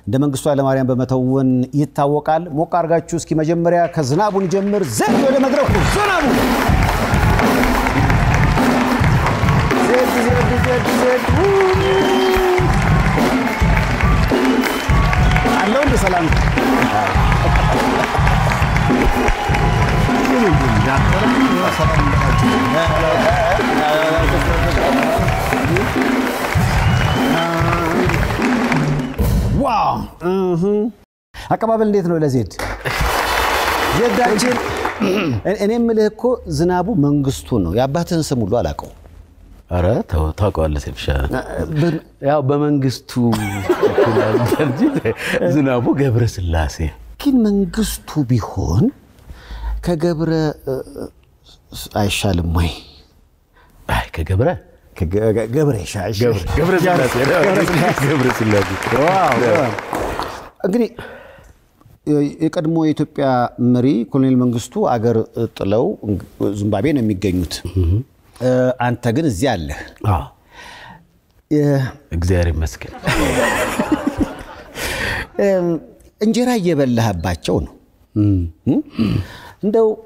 እንደ መንግስቱ ኃይለማርያም በመተወን ይታወቃል። ሞቅ አድርጋችሁ እስኪ መጀመሪያ ከዝናቡን ጀምር። ዜድ ወደ መድረኩ ዝናቡ ዜድ ዜድ ዜድ ዜድ አለው እንደ ሰላም ዋው እህ። አቀባበል እንዴት ነው ለዜድ ዜዳችን? እኔ የምልህ እኮ ዝናቡ መንግስቱ ነው። የአባትህን ስም ሁሉ አላውቀው። ኧረ ተው ታውቀዋለህ ሴፍሻ ያው በመንግስቱ እንጂ ዝናቡ ገብረ ስላሴ ግን መንግስቱ ቢሆን ከገብረ እ፣ አይሻልም ወይ? አይ ከገብረ ከገ- ገብረ ይሻል። ገብረ ስላሴ ገብረ ስላሴ እንግዲህ የቀድሞ የኢትዮጵያ መሪ ኮሎኔል መንግስቱ አገር ጥለው ዚምባብዌ ነው የሚገኙት። አንተ ግን እዚህ አለህ። አዎ እግዚአብሔር ይመስገን እንጀራ እየበላህባቸው ነው። እንደው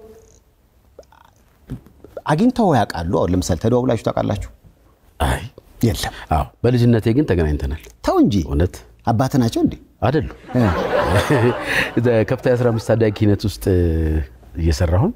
አግኝተው ያውቃሉ? አሁን ለምሳሌ ተደዋውላችሁ ታውቃላችሁ? አይ የለም። አዎ በልጅነቴ ግን ተገናኝተናል ተው እንጂ እውነት አባት ናቸው እንዴ? አይደሉ ከፍታ 15 ታዳጊ ኪነት ውስጥ እየሰራሁን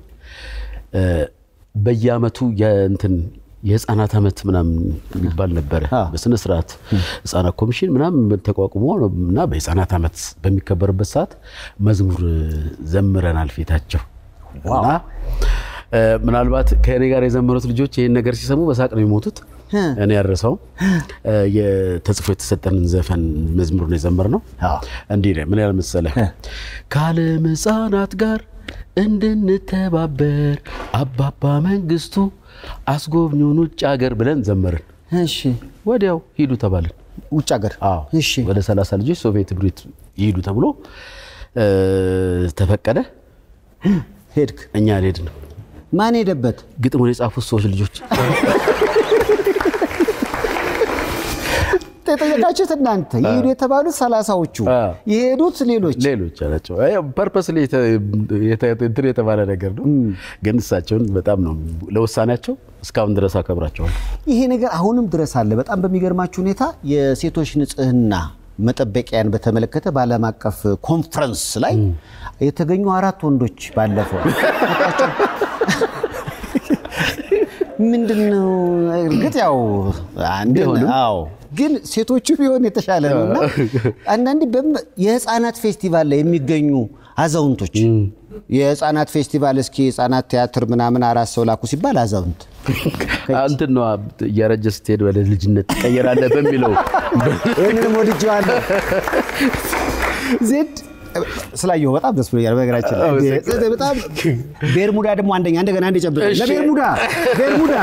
በየአመቱ የእንትን የህፃናት ዓመት ምናምን የሚባል ነበረ። አ። በስነ ስርዓት ህፃናት ኮሚሽን ምናምን ተቋቁሞ እና በህፃናት ዓመት በሚከበርበት ሰዓት መዝሙር ዘምረናል ፊታቸው እና እ፣ ምናልባት ከእኔ ጋር የዘመሩት ልጆች ይህን ነገር ሲሰሙ በሳቅ ነው የሞቱት። እኔ ያረሰው ተጽፎ የተሰጠንን ዘፈን መዝሙር ነው የዘመርነው። አዎ። እንዲህ ነው ምን ያህል መሰለህ ከዓለም ህፃናት ጋር እንድንተባበር አባባ መንግስቱ አስጎብኙን ውጭ ሀገር ብለን ዘመርን። እሺ። ወዲያው ሂዱ ተባልን። ውጭ ሀገር? አዎ እሺ። ወደ 30 ልጆች ሶቪየት ህብረት ይሂዱ ተብሎ እ፣ ተፈቀደ። ሄድክ? እኛ አልሄድንም። ማን ሄደበት? ግጥሙን የጻፉት ሰዎች ልጆች የጠየቃችሁት እናንተ ይሄዱ የተባሉት ሰላሳዎቹ አዎ። የሄዱት ሌሎች ሌሎች አላቸው። ፐርፐስ እንትን የተባለ ነገር ነው። ግን እሳቸውን በጣም ነው ለውሳኔያቸው እስካሁን ድረስ አከብራቸዋል። ይሄ ነገር አሁንም ድረስ አለ። በጣም በሚገርማችሁ ሁኔታ የሴቶች ንጽህና መጠበቂያን በተመለከተ በዓለም አቀፍ ኮንፈረንስ ላይ የተገኙ አራት ወንዶች ባለፈው ምንድን ነው እርግጥ ያው አንድ ቢሆንም አዎ ግን ሴቶቹ ቢሆን የተሻለ ነው እና አንዳንዴ በም- የህፃናት ፌስቲቫል ላይ የሚገኙ አዛውንቶች የህፃናት ፌስቲቫል እስኪ ህፃናት ቲያትር ምናምን አራት ሰው ላኩ ሲባል አዛውንት እንትን ነው እያረጀ ስትሄድ ወደ ልጅነት ትቀየራለህ በሚለው ይህንንም ወድጄዋለሁ። ዜድ ስላየሁ በጣም ደስ ብሎኛል። በነገራችን ላይ ዜድ በጣም ቤርሙዳ ደግሞ አንደኛ እንደገና አንድ ጨብጥ እሺ። ለቤርሙዳ ቤርሙዳ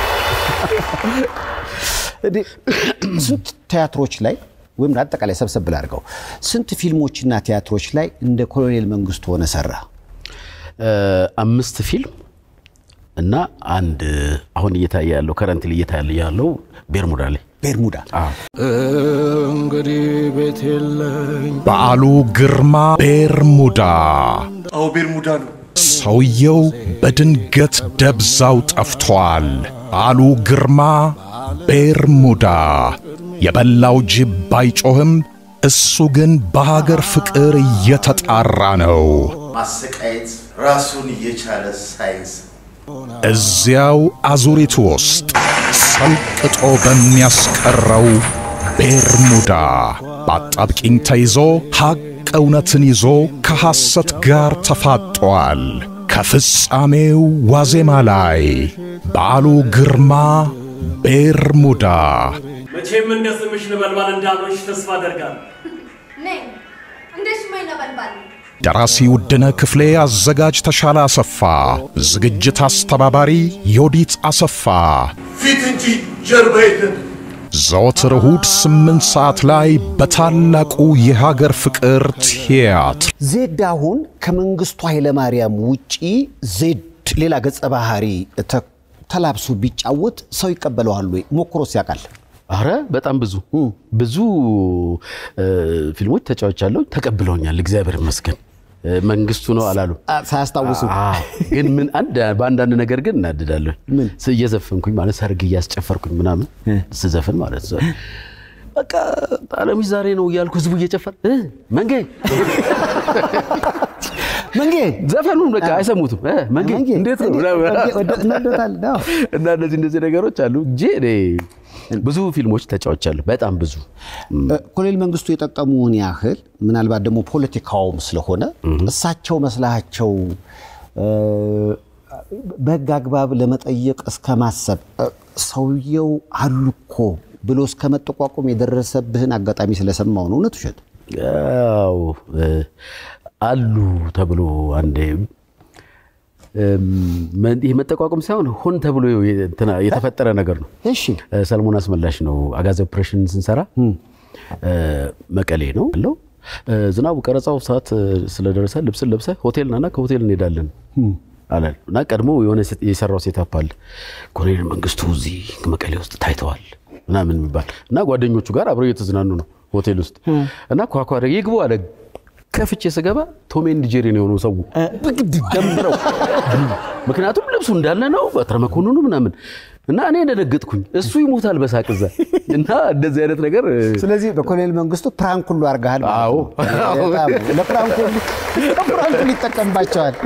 እንዴ፣ ስንት ቲያትሮች ላይ ወይም አጠቃላይ ሰብሰብ ብላ አድርገው ስንት ፊልሞችና ቲያትሮች ላይ እንደ ኮሎኔል መንግስቱ ሆነ ሰራ? እ፣ አምስት ፊልም እና አንድ አሁን እየታየ ያለው ከረንት እየታየ ያለው ቤርሙዳ ላይ ቤርሙዳ እንግዲህ ቤት የለኝ በዓሉ ግርማ ቤርሙዳ አዎ ቤርሙዳ ነው። ሰውየው በድንገት ደብዛው ጠፍቷል። በዓሉ ግርማ ቤርሙዳ የበላው ጅብ ባይጮህም እሱ ግን በሀገር ፍቅር እየተጣራ ነው። ማሰቃየት ራሱን እየቻለ ሳይንስ እዚያው አዙሪቱ ውስጥ ሰልቅጦ በሚያስቀረው ቤርሙዳ በአጣብቂኝ ተይዞ ሐቅ እውነትን ይዞ ከሐሰት ጋር ተፋጧል። ከፍጻሜው ዋዜማ ላይ በዓሉ ግርማ ቤርሙዳ መቼም እንደ ስምሽ ነበልባል እንዳብሮሽ ተስፋ አደርጋለሁ። ነኝ እንደ ሽማኝ ነበልባል ደራሲ ውድነ ክፍሌ፣ አዘጋጅ ተሻለ አሰፋ፣ ዝግጅት አስተባባሪ ዮዲት አሰፋ። ፊት እንጂ ጀርባ የለም። ዘወትር እሁድ ስምንት ሰዓት ላይ በታላቁ የሀገር ፍቅር ቲያትር ዜድ አሁን ከመንግስቱ ኃይለማርያም ውጪ ዜድ ሌላ ገጸ ባህሪ ተ- ተላብሶ ቢጫወት ሰው ይቀበለዋል ወይ? ሞክሮስ ያውቃል? አረ በጣም ብዙ ብዙ እ፣ ፊልሞች ተጫውቻለሁ፣ ተቀብለውኛል። እግዚአብሔር ይመስገን። እ፣ መንግስቱ ነው አላሉ አ- ሳያስታውሱ አዎ። ግን ምን አንድ በአንዳንድ ነገር ግን እናድዳለሁ። ስ- እየዘፈንኩኝ ማለት ሰርግ እያስጨፈርኩኝ ምናምን ስዘፍን ማለት ነው። በቃ አለምሽ ዛሬ ነው እያልኩ ህዝቡ እየጨፈር እ፣ መንጌ መንጌ ዘፈኑን በቃ አይሰሙትም። እ፣ መንጌ መንጌ፣ እንዴት ነው እንዴ- ምናምን። መንጌ ወደ- እንወዶታለን። አዎ። እና እነዚህ እነዚህ ነገሮች አሉ እንጂ እኔ ብዙ ፊልሞች ተጫውቻለሁ። በጣም ብዙ እ፣ ኮሎኔል መንግስቱ የጠቀሙን ያህል ምናልባት ደግሞ ፖለቲካውም ስለሆነ እሳቸው መስላቸው እ፣ በህግ አግባብ ለመጠየቅ እስከ ማሰብ እ፣ ሰውየው አሉ እኮ ብሎ እስከ መጠቋቆም የደረሰብህን አጋጣሚ ስለሰማው ነው። እውነት ውሸት? ያው እ፣ አሉ ተብሎ አንዴ እም፣ መ- ይህ መጠቋቋም ሳይሆን ሆን ተብሎ እንትና የተፈጠረ ነገር ነው። እሺ እ፣ ሰለሞን አስመላሽ ነው አጋዚ ኦፕሬሽን ስንሰራ እ፣ መቀሌ ነው ያለው። እ፣ ዝናቡ ቀረጻው ሰዓት እ፣ ስለደረሰ ልብስን ለብሰ ሆቴል ናና ከሆቴል እንሄዳለን አለን እና ቀድሞ የሆነ ሴት- የሰራው ሴታፕ አለ ኮሎኔል መንግስቱ እዚህ መቀሌ ውስጥ ታይተዋል ምናምን የሚባል እና ጓደኞቹ ጋር አብረው እየተዝናኑ ነው ሆቴል ውስጥ እና ኳኳ ይግቡ አለ ከፍቼ ስገባ ቶም ኤንድ ጄሪ ነው የሆነው ሰው ብግድ ደምረው ምክንያቱም ልብሱ እንዳለ ነው በትረ መኮንኑ ምናምን እና እኔ እንደነገጥኩኝ እሱ ይሞታል በሳቅ እዛ እና እንደዚህ አይነት ነገር እ፣ ስለዚህ በኮሎኔል መንግስቱ ፕራንክ ሁሉ አድርገሃል ማለት አዎ። ነው። በጣም ለፕራንክ ሁሉ ለፕራንክ ሁሉ ይጠቀምባቸዋል።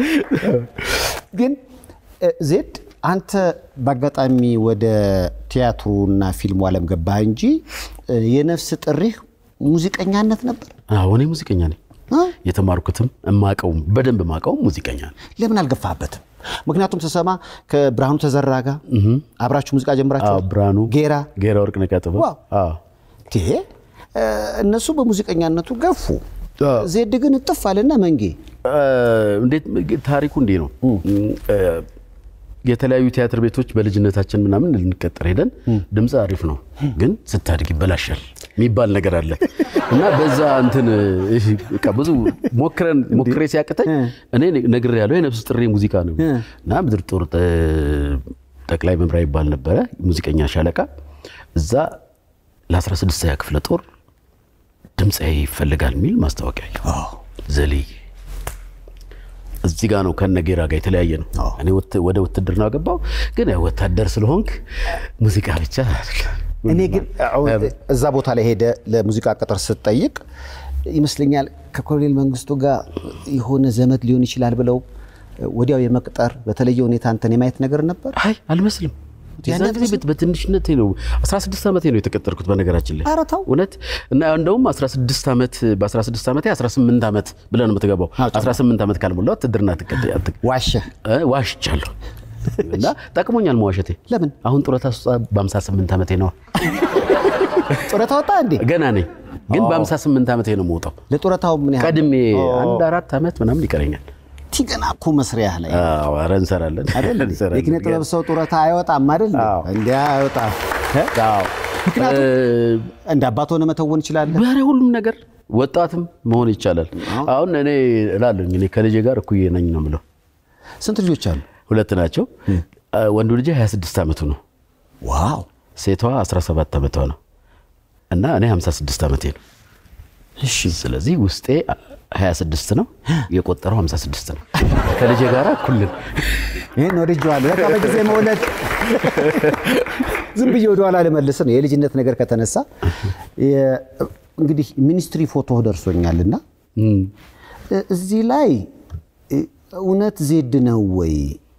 ግን እ፣ ዜድ አንተ በአጋጣሚ ወደ ቲያትሩና ፊልሙ ዓለም ገባህ እንጂ እ፣ የነፍስ ጥሪህ ሙዚቀኛነት ነበር። አዎ እኔ ሙዚቀኛ ነኝ አ? የተማርኩትም እማቀውም በደንብ እማቀውም ሙዚቀኛ ነው ለምን አልገፋህበትም? ምክንያቱም ስሰማ ከብርሃኑ ተዘራ ጋር አብራችሁ ሙዚቃ ጀምራችሁ አዎ ብርሃኑ ጌራ ጌራ ወርቅነህ ቀጥበ ዋው። ቴ እ፣ እነሱ በሙዚቀኛነቱ ገፉ። ዜድ ግን እጥፍ አለና መንጌ እንዴት ታሪኩ እንዲህ ነው እ፣ የተለያዩ ቲያትር ቤቶች በልጅነታችን ምናምን ልንቀጠር ሄደን ድምፅ አሪፍ ነው ግን ስታድግ ይበላሻል የሚባል ነገር አለ እና በዛ እንትን እህ፣ በቃ ብዙ ሞክረን ሞክሬ ሲያቅተኝ እኔ ነግር ያለው የነፍስ ጥሪ ሙዚቃ ነው እና ምድር ጦር ጥ- ጠቅላይ መምሪያ ይባል ነበረ ሙዚቀኛ ሻለቃ እዛ ለ16ኛ ክፍለ ጦር ድምፃዊ ይፈልጋል የሚል ማስታወቂያ አየሁ። ዘልዬ እዚህ ጋር ነው ከነጌራ ጋር የተለያየ ነው። እኔ ወት- ወደ ውትድርና ገባው፣ ግን ያው ወታደር ስለሆንክ ሙዚቃ ብቻ አይደለም። እኔ ግን አሁን እዛ ቦታ ላይ ሄደ ለሙዚቃ ቅጥር ስትጠይቅ ይመስለኛል ከኮሎኔል መንግስቱ ጋር የሆነ ዘመድ ሊሆን ይችላል ብለው ወዲያው የመቅጠር በተለየ ሁኔታ አንተን የማየት ነገር ነበር። አይ አልመስልም። የዛን ጊዜ በት- በትንሽነቴ ነው 16 ዓመቴ ነው የተቀጠርኩት በነገራችን ላይ ኧረ ተው። እውነት እና እንደውም 16 ዓመት በ16 ዓመቴ 18 ዓመት ብለህ ነው የምትገባው 18 ዓመት ካልሞላው ውትድርና ትቀጥ ዋሸህ። እ፣ ዋሽቻለሁ እና ጠቅሞኛል መዋሸቴ። ለምን? አሁን ጡረታ ስወጣ በ58 ዓመቴ ነው። ጡረታ ወጣ እንዴ? ገና ነኝ ግን በ58 ዓመቴ ነው የምወጣው። ለጡረታው ምን ያህል ቀድሜ አንድ አራት ዓመት ምናምን ይቀረኛል። ቲ ገና እኮ መስሪያህ ላይ አዎ፣ ኧረ እንሰራለን አይደል? እንሰራለን። የኪነ ጥበብ ሰው ጡረታ አይወጣም አይደል? አዎ። እንዲ አይወጣም። አዎ። ምክንያቱም እ፣ እንደ አባት ሆነ መተወን ይችላል። ኧረ ሁሉም ነገር ወጣትም መሆን ይቻላል። አሁን እኔ እላለሁኝ እኔ ከልጄ ጋር እኩዬ ነኝ ነው የምለው። ስንት ልጆች አሉ? ሁለት ናቸው። ወንዱ ልጄ 26 ዓመቱ ነው፣ ዋው ሴቷ 17 ዓመቷ ነው እና እኔ 56 ዓመቴ ነው። እሺ ስለዚህ ውስጤ 26 ነው፣ የቆጠረው 56 ነው። ከልጄ ጋር እኩልን ይህን ወድጄዋለሁ። በቃ በጊዜ መውለድ ዝም ብዬ ወደኋላ ልመልስ ነው የልጅነት ነገር ከተነሳ የ- እንግዲህ ሚኒስትሪ ፎቶ ደርሶኛልና እ- እዚህ ላይ እ፣ እውነት ዜድ ነው ወይ?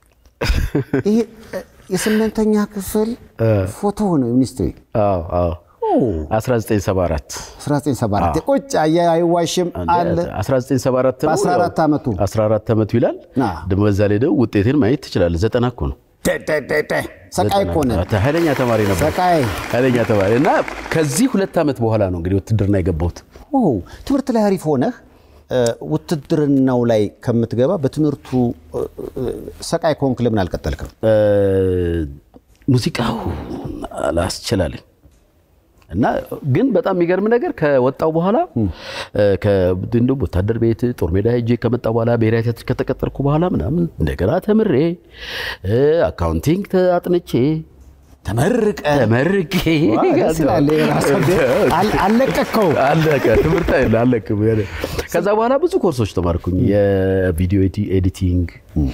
ይሄ እ፣ የስምንተኛ ክፍል ፎቶ ነው ሚኒስትሪ አዎ አዎ 1974 1974 ቁጭ አየ አይዋሽም አለ 1974 ነው። በ14 ዓመቱ 14 ዓመቱ ይላል። አዎ። ደግሞ በዛ ላይ ደግሞ ውጤቴን ማየት ትችላለህ። ዘጠና እኮ ነው። ደ- ደ- ደ- ደ። ሰቃይ እኮ ነህ። ዘጠና። ኃይለኛ ተማሪ ነበር። ሰቃይ ኃይለኛ ተማሪ እና ከዚህ ሁለት ዓመት በኋላ ነው እንግዲህ ውትድርና የገባሁት። ኦ ትምህርት ላይ አሪፍ ሆነህ እ፣ ውትድርናው ላይ ከምትገባ በትምህርቱ እ፣ እ፣ ሰቃይ ከሆንክ ለምን አልቀጠልክም? እ፣ ሙዚቃው አላስችላለኝ እና ግን በጣም የሚገርም ነገር ከወጣው በኋላ እ፣ ከ- እንደውም ወታደር ቤት ጦር ሜዳ ሄጄ ከመጣ በኋላ ብሔራዊ ቲያትር ከተቀጠርኩ በኋላ ምናምን እንደገና ተምሬ እ፣ አካውንቲንግ ተ- አጥንቼ ተመርቀ ተመርቄ ዋው፣ ደስ ይላል። ይሄ ራሱ እንዴ! አል- አልለቀቅከው አለቀ። ትምህርት አይደለ አለቅም። ከዛ በኋላ ብዙ ኮርሶች ተማርኩኝ። የቪዲዮ ኤዲ- ኤዲቲንግ፣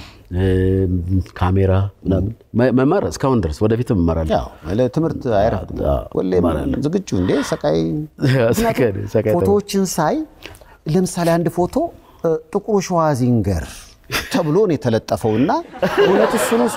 ካሜራ ምናምን መ- መማር እስካሁን ድረስ ወደፊትም እማራለሁ። ያው ለትምህርት አይረፍድም። አዎ፣ ሁሌም እማራለሁ። ዝግጁ እንዴ ሰቃይ ሰቃይ ነኝ፣ ሰቃይ ተማሪ። ፎቶዎችን ሳይ ለምሳሌ አንድ ፎቶ እ፣ ጥቁሩ ሸዋዚንገር ተብሎ ነው የተለጠፈው እና እውነት እሱ ነው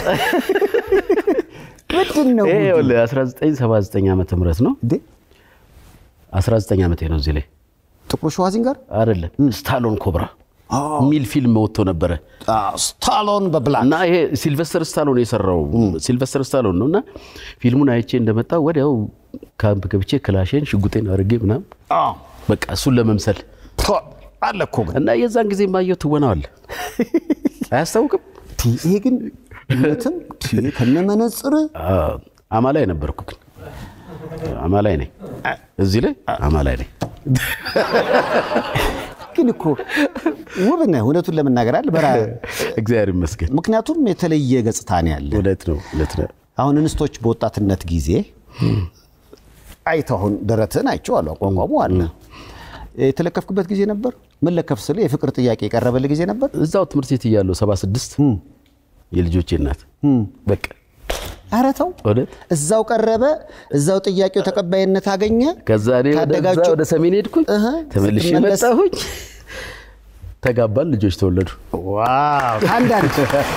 ምንድን ነው ይሄ ይኸውልህ 1979 ዓመተ ምህረት ነው። እንዴ 19 ዓመቴ ነው እዚህ ላይ ጥቁሩ ሸዋዚንገር አይደለም ስታሎን ኮብራ የሚል ፊልም ወጥቶ ነበረ ስታሎን በብላክ እና ይሄ ሲልቨስተር ስታሎን የሰራው ሲልቨስተር ስታሎን ነው እና ፊልሙን አይቼ እንደመጣ ወዲያው ካምፕ ገብቼ ክላሼን ሽጉጤን አድርጌ ምናምን በቃ እሱን ለመምሰል አለ እኮ ግን እና የዛን ጊዜ ማየው ትወናው አለ አያስታውቅም ቲ- ይሄ ግን እውነትም ቲ- ከነመነጽር አዎ፣ አማላይ ነበርኩ ግን አማላይ ነኝ እዚህ ላይ አማላይ ነኝ ግን እኮ ውብ ነህ እውነቱን ለመናገር አለ በራ እግዚአብሔር ይመስገን ምክንያቱም የተለየ ገጽታ ነው ያለ እውነት ነው እውነት ነው አሁን እንስቶች በወጣትነት ጊዜ አይተው አሁን ደረትህን አይቼዋለሁ አቋቋሙ አለ የተለከፍክበት ጊዜ ነበር ምን ለከፍ ስል የፍቅር ጥያቄ የቀረበልህ ጊዜ ነበር እዛው ትምህርት ቤት እያለሁ 76 የልጆቼ እናት በቃ ኧረ ተው እውነት እዛው ቀረበ እዛው ጥያቄው ተቀባይነት አገኘ ከዛ እኔ ወደ- ታደጋችሁ- እዛ ወደ ሰሜን ሄድኩኝ እህ፣ ተመልሼ ስትመለስ- መጣሁኝ ተጋባን ልጆች ተወለዱ ዋው ከአንዳንድ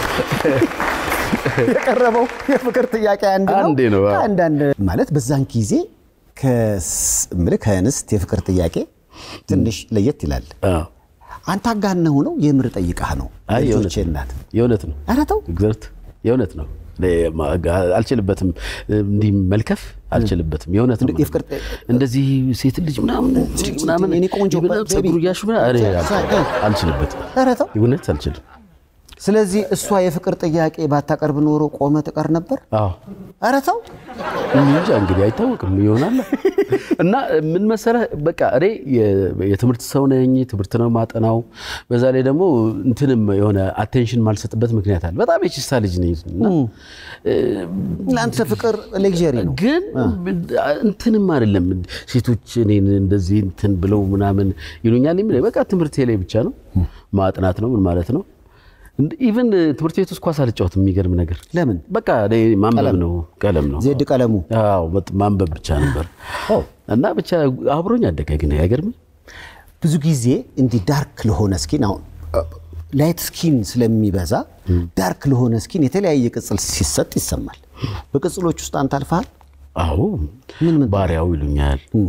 የቀረበው የፍቅር ጥያቄ አንድ ነው አንዴ ነው፣ አዎ። ከአንዳንድ ማለት በዛን ጊዜ ከስ- እምልህ ከእንስት የፍቅር ጥያቄ ትንሽ ለየት ይላል አዎ። አንተ አጋነው ነው የምር ጠይቃህ ነው አይ የእውነት ልጆቼ ነው። እናት የእውነት ነው ኧረ ተው እግዚአብሔር የእውነት ነው እኔ ማ- አልችልበትም እንዲህ መልከፍ አልችልበትም የእውነት ነው የፍቅር እንደዚህ ሴት ልጅ ምናምን እንዲህ ምናምን የኔ ቆንጆ ምናምን ቤቢ። ፀጉር እያሹ ምናምን እኔ አልችልም። አልችልበትም ኧረ ተው እውነት አልችልም ስለዚህ እሷ የፍቅር ጥያቄ ባታቀርብ ኖሮ ቆመ ትቀር ነበር አዎ ኧረ ተው እንጃ እንግዲህ አይታወቅም ይሆናል እና ምን መሰለህ በቃ እኔ የ- የትምህርት ሰው ነኝ ትምህርት ነው ማጠናው በዛ ላይ ደግሞ እንትንም የሆነ አቴንሽን ማልሰጥበት ምክንያት አለ በጣም የችሳ ልጅ ነኝ እና ለአንተ ፍቅር ሌግዠሪ ነው ግን እንትንም አይደለም ሴቶች እኔን እንደዚህ እንትን ብለው ምናምን ይሉኛል የሚል በቃ ትምህርቴ ላይ ብቻ ነው ማጥናት ነው ምን ማለት ነው ኢቨን ትምህርት ቤት ውስጥ ኳስ አልጫወትም የሚገርም ነገር ለምን በቃ እኔ ማንበብ ነው ቀለም ነው ዜድ ቀለሙ አዎ በጥ- ማንበብ ብቻ ነበር እና ብቻ አብሮኝ አደገ ግን አይገርም ብዙ ጊዜ እንዲህ ዳርክ ለሆነ ስኪን አሁን ላይት ስኪን ስለሚበዛ ዳርክ ለሆነ ስኪን የተለያየ ቅጽል ሲሰጥ ይሰማል። በቅጽሎች ውስጥ አንተ አልፈሃል? አዎ ባሪያው ይሉኛል እም፣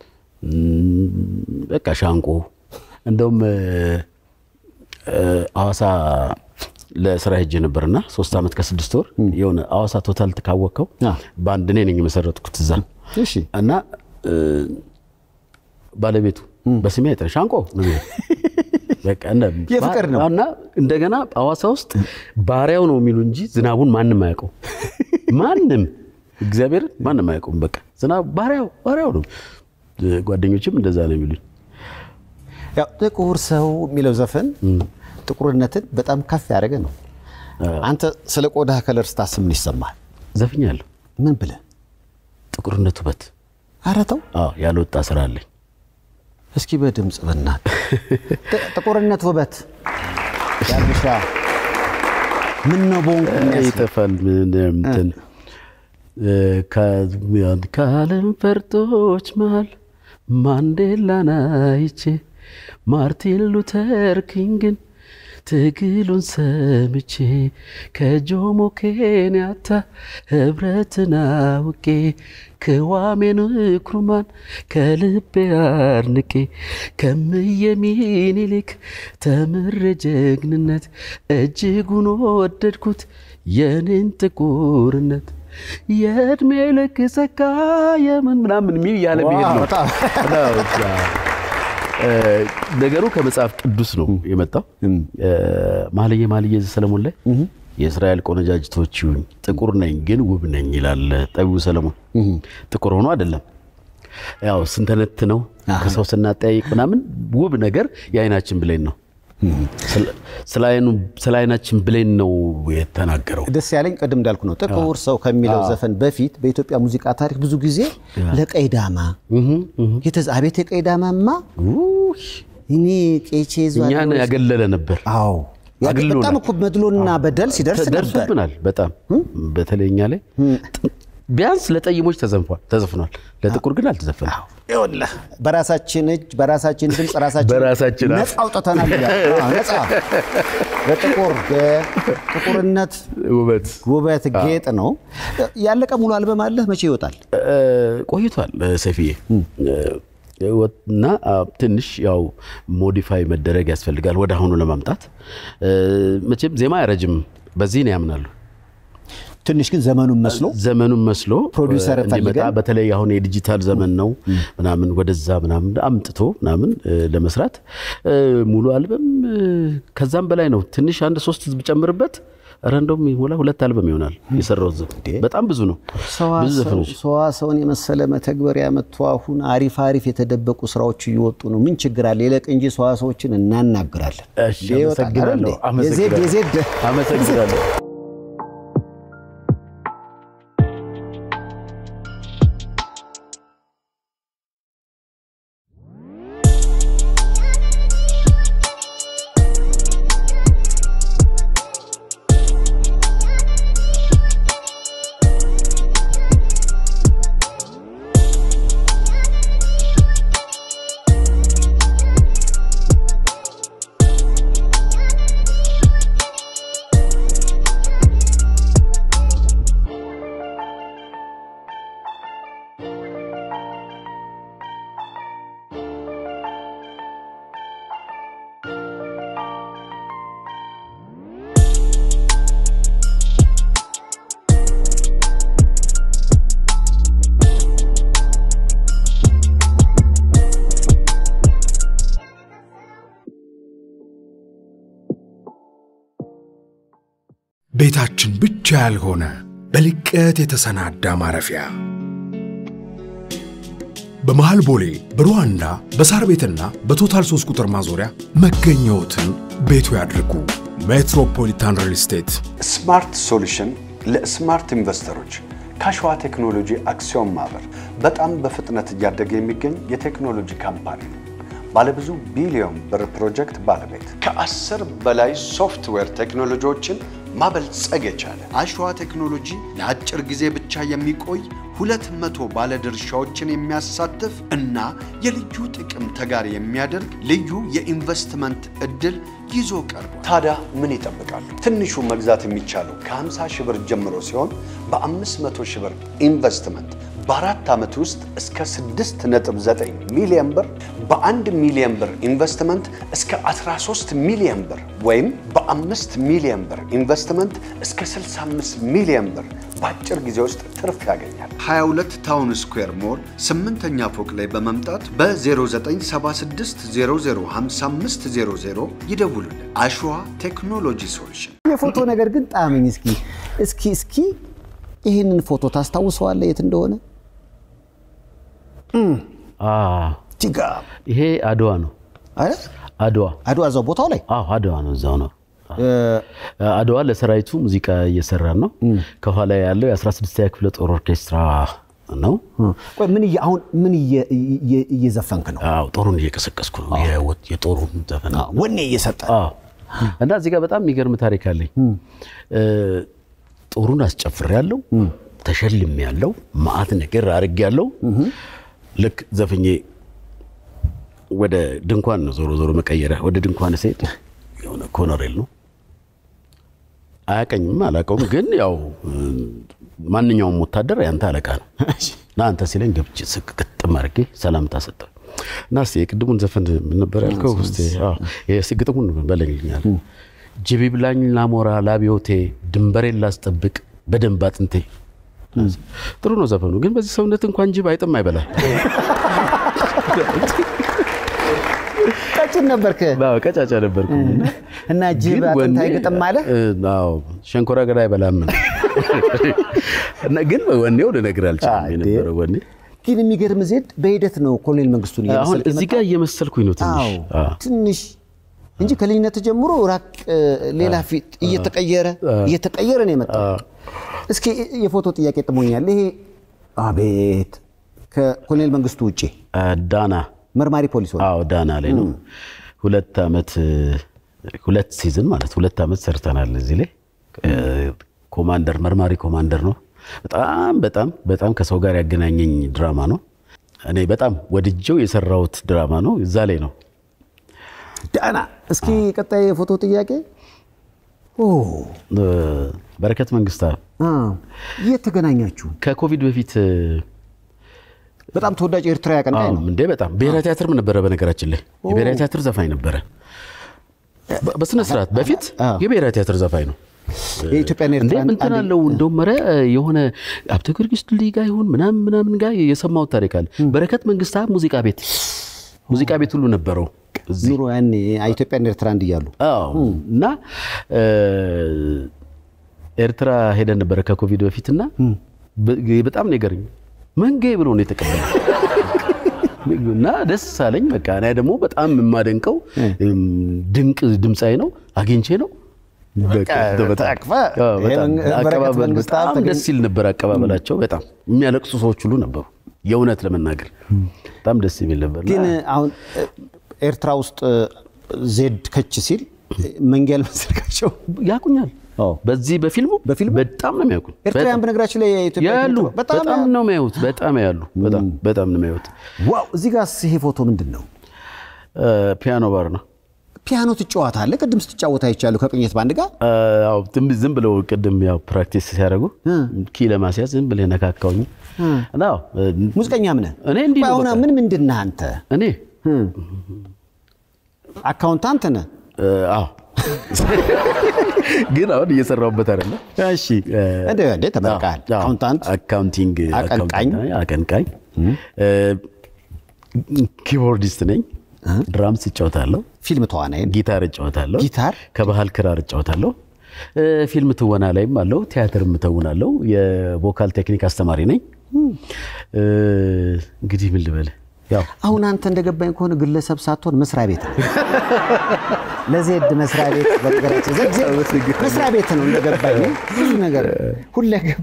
በቃ ሻንቆ እንደውም እ፣ እ፣ ሐዋሳ ለስራ ሄጄ ነበርና ሶስት ዓመት ከስድስት ወር የሆነ ሐዋሳ ቶታል ካወቅከው አ። በአንድ እኔ ነኝ የመሰረትኩት እዛ እሺ እና እ፣ ባለቤቱ በስሜ አይጠራ ሻንቆ ነው የሚለው። በቃ እንደ- የፍቅር ነው። እና እንደገና ሐዋሳ ውስጥ ባሪያው ነው የሚሉ እንጂ ዝናቡን ማንም አያውቀው። ማንም እግዚአብሔር ማንም አያውቀውም። በቃ ዝናብ ባሪያው ባሪያው ነው። ጓደኞችም እንደዛ ነው የሚሉኝ። ያው ጥቁር ሰው የሚለው ዘፈን ጥቁርነትን በጣም ከፍ ያደረገ ነው። አንተ ስለ ቆዳ ከለር ስታስብ ምን ይሰማል? ዘፍኛለሁ። ምን ብለህ? ጥቁርነት ውበት። ኧረ ተው አዎ ያልወጣ ስራ አለኝ። እስኪ በድምፅ በእናትህ ጥ- ጥቁርነት ውበት ያልብሻ ምን ነው ቦንኩ የሚያስብል ይጠፋል ምን እንትን እ፣ ከ- ከዓለም ፈርጦች መሃል ማንዴላን አይቼ ማርቲን ሉተር ኪንግን ትግሉን ሰምቼ ከጆሞ ኬንያታ ህብረትን አውቄ ከዋሜ ንክሩማን ከልቤ አርንቄ ከምየ ሚኒሊክ ተምሬ ጀግንነት እጅጉን ወደድኩት የኔን ጥቁርነት የእድሜ ልክ ሰካ የምን ምናምን የሚል እያለ መሄድ ነው። በጣም እ፣ ነገሩ ከመጽሐፍ ቅዱስ ነው የመጣው። እ፣ መኃልየ መኃልየ ዘሰሎሞን ላይ የእስራኤል ቆነጃጅቶች ይሁኝ ጥቁር ነኝ ግን ውብ ነኝ ይላል ጠቢቡ ሰለሞን። ጥቁር ሆኖ አይደለም ያው ስንተነት ነው ከሰው ስናጠያይቅ ምናምን ውብ ነገር የአይናችን ብሌን ነው። ስለ- ስለ አይኑ- ስለ አይናችን ብሌን ነው የተናገረው። ደስ ያለኝ ቅድም እንዳልኩ ነው። ጥቁር ሰው ከሚለው ዘፈን በፊት በኢትዮጵያ ሙዚቃ ታሪክ ብዙ ጊዜ ለቀይ ዳማ የተዛ አቤት የቀይ ዳማማ እኔ ቄቼ ይዟል እኛን ያገለለ ነበር። አዎ ያ አግሎናል። በጣም እኮ መድሎና በደል ሲደርስ ነበር። ደርሶብናል በጣም በተለይ እኛ ላይ ቢያንስ ለጠይሞች ተዘንፏል ተዘፍኗል። ለጥቁር ግን አልተዘፈነም። ይኸውልህ በራሳችን እጅ በራሳችን ድምፅ ራሳችን በራሳችን አፍ። ነፃ አውጥተናል ይላል። አዎ፣ ነፃ በጥቁር በጥቁርነት ውበት ውበት ጌጥ ነው። ያለቀ ሙሉ አልበም አለ። መቼ ይወጣል? እ፣ ቆይቷል እ፣ ሰፊዬ እ፣ እና አ፣ ትንሽ ያው ሞዲፋይ መደረግ ያስፈልጋል ወደ አሁኑ ለማምጣት እ፣ መቼም ዜማ አይረጅም በዚህ ነው ያምናሉ። ትንሽ ግን ዘመኑን መስሎ ዘመኑን መስሎ ፕሮዲውሰር እ፣ እንዲመጣ ፈልገን? በተለይ አሁን የዲጂታል ዘመን ነው ምናምን ወደዛ ምናምን አምጥቶ ምናምን እ፣ ለመስራት እ፣ ሙሉ አልበም እ፣ ከዛም በላይ ነው። ትንሽ አንድ ሶስት ብጨምርበት ኧረ እንደውም ይሞላ ሁለት አልበም ይሆናል የሰራው ዝም በጣም ብዙ ነው። ብዙ ዘፈኖች ሰዋሰውን የመሰለ መተግበሪያ መጥቶ አሁን አሪፍ አሪፍ የተደበቁ ስራዎች እየወጡ ነው። ምን ችግር አለ? ይለቅ እንጂ ሰዋሰዎችን እናናግራለን። እሺ፣ ይወጣል አይደል አመሰግናለሁ። እንዴ? የዜድ የዜድ አመሰግናለሁ። ቤታችን ብቻ ያልሆነ በልቀት የተሰናዳ ማረፊያ በመሃል ቦሌ በሩዋንዳ በሳር ቤትና በቶታል 3 ቁጥር ማዞሪያ መገኘዎትን ቤቱ ያድርጉ። ሜትሮፖሊታን ሪል ስቴት ስማርት ሶሉሽን ለስማርት ኢንቨስተሮች ከሸዋ ቴክኖሎጂ አክሲዮን ማህበር በጣም በፍጥነት እያደገ የሚገኝ የቴክኖሎጂ ካምፓኒ ነው። ባለብዙ ቢሊዮን ብር ፕሮጀክት ባለቤት ከአስር በላይ ሶፍትዌር ቴክኖሎጂዎችን ማበልጸግ የቻለ አሸዋ ቴክኖሎጂ ለአጭር ጊዜ ብቻ የሚቆይ ሁለት መቶ ባለድርሻዎችን የሚያሳትፍ እና የልዩ ጥቅም ተጋሪ የሚያደርግ ልዩ የኢንቨስትመንት እድል ይዞ ቀርቧል። ታዲያ ምን ይጠብቃሉ? ትንሹ መግዛት የሚቻለው ከ50 ሺህ ብር ጀምሮ ሲሆን በ500 ሺህ ብር ኢንቨስትመንት በአራት ዓመት ውስጥ እስከ 6.9 ሚሊዮን ብር በአንድ ሚሊዮን ብር ኢንቨስትመንት እስከ 13 ሚሊዮን ብር ወይም በአምስት ሚሊዮን ብር ኢንቨስትመንት እስከ 65 ሚሊዮን ብር በአጭር ጊዜ ውስጥ ትርፍ ያገኛል። 22 ታውን ስኩዌር ሞል ስምንተኛ ፎቅ ላይ በመምጣት በ0976 005500 ይደውሉልን። አሸዋ ቴክኖሎጂ ሶሉሽን የፎቶ ነገር ግን ጣመኝ። እስኪ እስኪ እስኪ ይህንን ፎቶ ታስታውሰዋለህ የት እንደሆነ? አ፣ ቲጋ ይሄ አድዋ ነው። አይደል? አድዋ አድዋ እዛው ቦታው ላይ አዎ አድዋ ነው፣ እዛው ነው። አድዋ ለሰራዊቱ ሙዚቃ እየሰራ ነው። ከኋላ ያለው የ16ኛ ክፍለ ጦር ኦርኬስትራ ነው። ቆይ ምን እየ- አሁን ምን እየ- እየ- እየዘፈንክ ነው? አዎ ጦሩን እየቀሰቀስኩ ነው። የወ- የጦሩን ዘፈን ነው። ወኔ እየሰጠ አዎ እና እዚህ ጋር በጣም የሚገርም ታሪክ አለኝ። እ፣ ጦሩን አስጨፍር ያለው ተሸልም ያለው ማአት ነገር አርግ ያለው ልክ ዘፍኜ ወደ ድንኳን ነው ዞሮ ዞሮ መቀየሪያ ወደ ድንኳን ስሄድ የሆነ ኮሎኔል ነው አያቀኝም አላቀውም፣ ግን ያው እ፣ ማንኛውም ወታደር ያንተ አለቃ ነው እና አንተ ሲለኝ ገብቼ ስቅ ግጥም አድርጌ ሰላምታ ሰጠው እና እስኪ የቅድሙን ዘፈን ምን ነበር ያልከው? እስኪ አዎ፣ እስኪ ግጥሙን በለኝልኛል። ጅቢ ብላኝ ላሞራ ላቢዮቴ ድንበሬን ላስጠብቅ በደንብ አጥንቴ። ጥሩ ነው ዘፈኑ፣ ግን በዚህ ሰውነት እንኳን ጅብ አይጥም አይበላል። ቀጭን ነበርክ አዎ፣ ቀጫጫ ነበርኩ እና ጅብ ግን አጥንት ወኔ- አይገጥም አለ። እ፣ አዎ ሸንኮራ አገዳ አይበላም እና ግን ወኔው ልነግርህ አልችልም አይ፣ የነበረው ወኔ ግን የሚገርም ዜድ በሂደት ነው ኮሎኔል መንግስቱን አሁን እየመሰልክ እዚህ የመጣው? ጋር እየመሰልኩኝ ነው ትንሽ አዎ አዎ። ትንሽ እንጂ ከልጅነት ጀምሮ ራቅ ሌላ ፊት እየተቀየረ እየተቀየረ ነው የመጣው። እስኪ የፎቶ ጥያቄ ጥሞኛል። ይሄ አቤት ከኮሎኔል መንግስቱ ውጭ ዳና መርማሪ ፖሊስ ሆነ። አዎ ዳና ላይ ነው። ሁለት ዓመት ሁለት ሲዝን ማለት ሁለት ዓመት ሰርተናል እዚህ ላይ ኮማንደር መርማሪ ኮማንደር ነው። በጣም በጣም በጣም ከሰው ጋር ያገናኘኝ ድራማ ነው። እኔ በጣም ወድጀው የሰራሁት ድራማ ነው። እዛ ላይ ነው ዳና። እስኪ ቀጣይ የፎቶ ጥያቄ ኦ በረከት መንግስታ አ የት ተገናኛችሁ? ከኮቪድ በፊት በጣም ተወዳጅ ኤርትራ አቀንቃኝ ነው። እንዴ በጣም ብሔራዊ ቲያትርም ነበረ። በነገራችን ላይ የብሔራዊ ቲያትር ዘፋኝ ነበረ። በ- በስነ ስርዓት በፊት የብሔራዊ ቲያትር ዘፋኝ ነው። የኢትዮጵያና እንዴ ኤርትራ እንትን አለው እንደውም ኧረ የሆነ ሀብተ ጊዮርጊስ ድልድይ ጋር ይሁን ምናምን ምናምን ጋር የሰማሁት ታሪክ አለ። በረከት መንግስታ ሙዚቃ ቤት ሙዚቃ ቤት ሁሉ ነበረው እዚህ ኑሮ ያኔ ኢትዮጵያና ኤርትራ አንድ እያሉ አዎ እና እ፣ ኤርትራ ሄደን ነበረ ከኮቪድ በፊትና በ- በጣም ነው የገረመኝ። መንጌ ብሎ ነው የተቀበለው እና ደስ አለኝ። በቃ እኔ ደግሞ በጣም የማደንቀው እም፣ ድንቅ ድምፃዊ ነው አግኝቼ ነው በቃ በጣም- ተቅፈ አዎ፣ በጣም ይሄ በረከት አቀባበል መንግስት በጣም ተገኝ- ደስ ይል ነበር አቀባበላቸው። በጣም የሚያለቅሱ ሰዎች ሁሉ ነበሩ። የእውነት ለመናገር በጣም ደስ የሚል ነበር። እና ግን አሁን ኤርትራ ውስጥ ዜድ ከች ሲል መንጌ ያልመሰልካቸው ያቁኛል አዎ። በዚህ በፊልሙ በፊልሙ? በጣም ነው የሚያውቁኝ። ኤርትራውያን በነገራችን ላይ የኢትዮጵያ ያሉ ፊልም በጣም በጣም ነው የሚያዩት። በጣም ያሉ በጣም በጣም ነው የሚያዩት። ዋው። እዚህ ጋር ይሄ ፎቶ ምንድን ነው? እ፣ ፒያኖ ባር ነው። ፒያኖ ትጫወታለህ? ቅድም ስትጫወት አይቻለሁ ከቅኝት ባንድ ጋር። እ፣ ያው ዝም ዝም ብለው ቅድም ያው ፕራክቲስ ሲያደርጉ ኪ ለማስያዝ ዝም ብለህ ነካካውኝ እና ያው፣ እ፣ ሙዚቀኛም ነህ? እኔ እንዲህ ነው አሁን በቃ። ምን ምንድን ነህ አንተ? እኔ አካውንታንት ነህ? እ፣ አዎ ግን አሁን እየሰራሁበት አይደለም። እሺ እንደ እንደ ተመርቀሃል። አዎ፣ አካውንታንት አካውንቲንግ አቀንቃኝ። አካውንታንት፣ አቀንቃኝ እ፣ ኪቦርዲስት ነኝ። ድራምስ እጫወታለሁ። ፊልም ተዋናይ ነህ? ጊታር እጫወታለሁ። ጊታር? ከባህል ክራር እጫወታለሁ። እ፣ ፊልም ትወና ላይም አለው። ቲያትር እተውናለሁ። የቮካል ቴክኒክ አስተማሪ ነኝ። እ፣ እንግዲህ ምን ልበል ያው አሁን አንተ እንደገባኝ ከሆነ ግለሰብ ሳትሆን መስሪያ ቤት ነው። ለዜድ መስሪያ ቤት በነገራችን ዘ- ዜድ መስሪያ ቤት ነው እንደገባኝ ብዙ ነገር ሁለገብ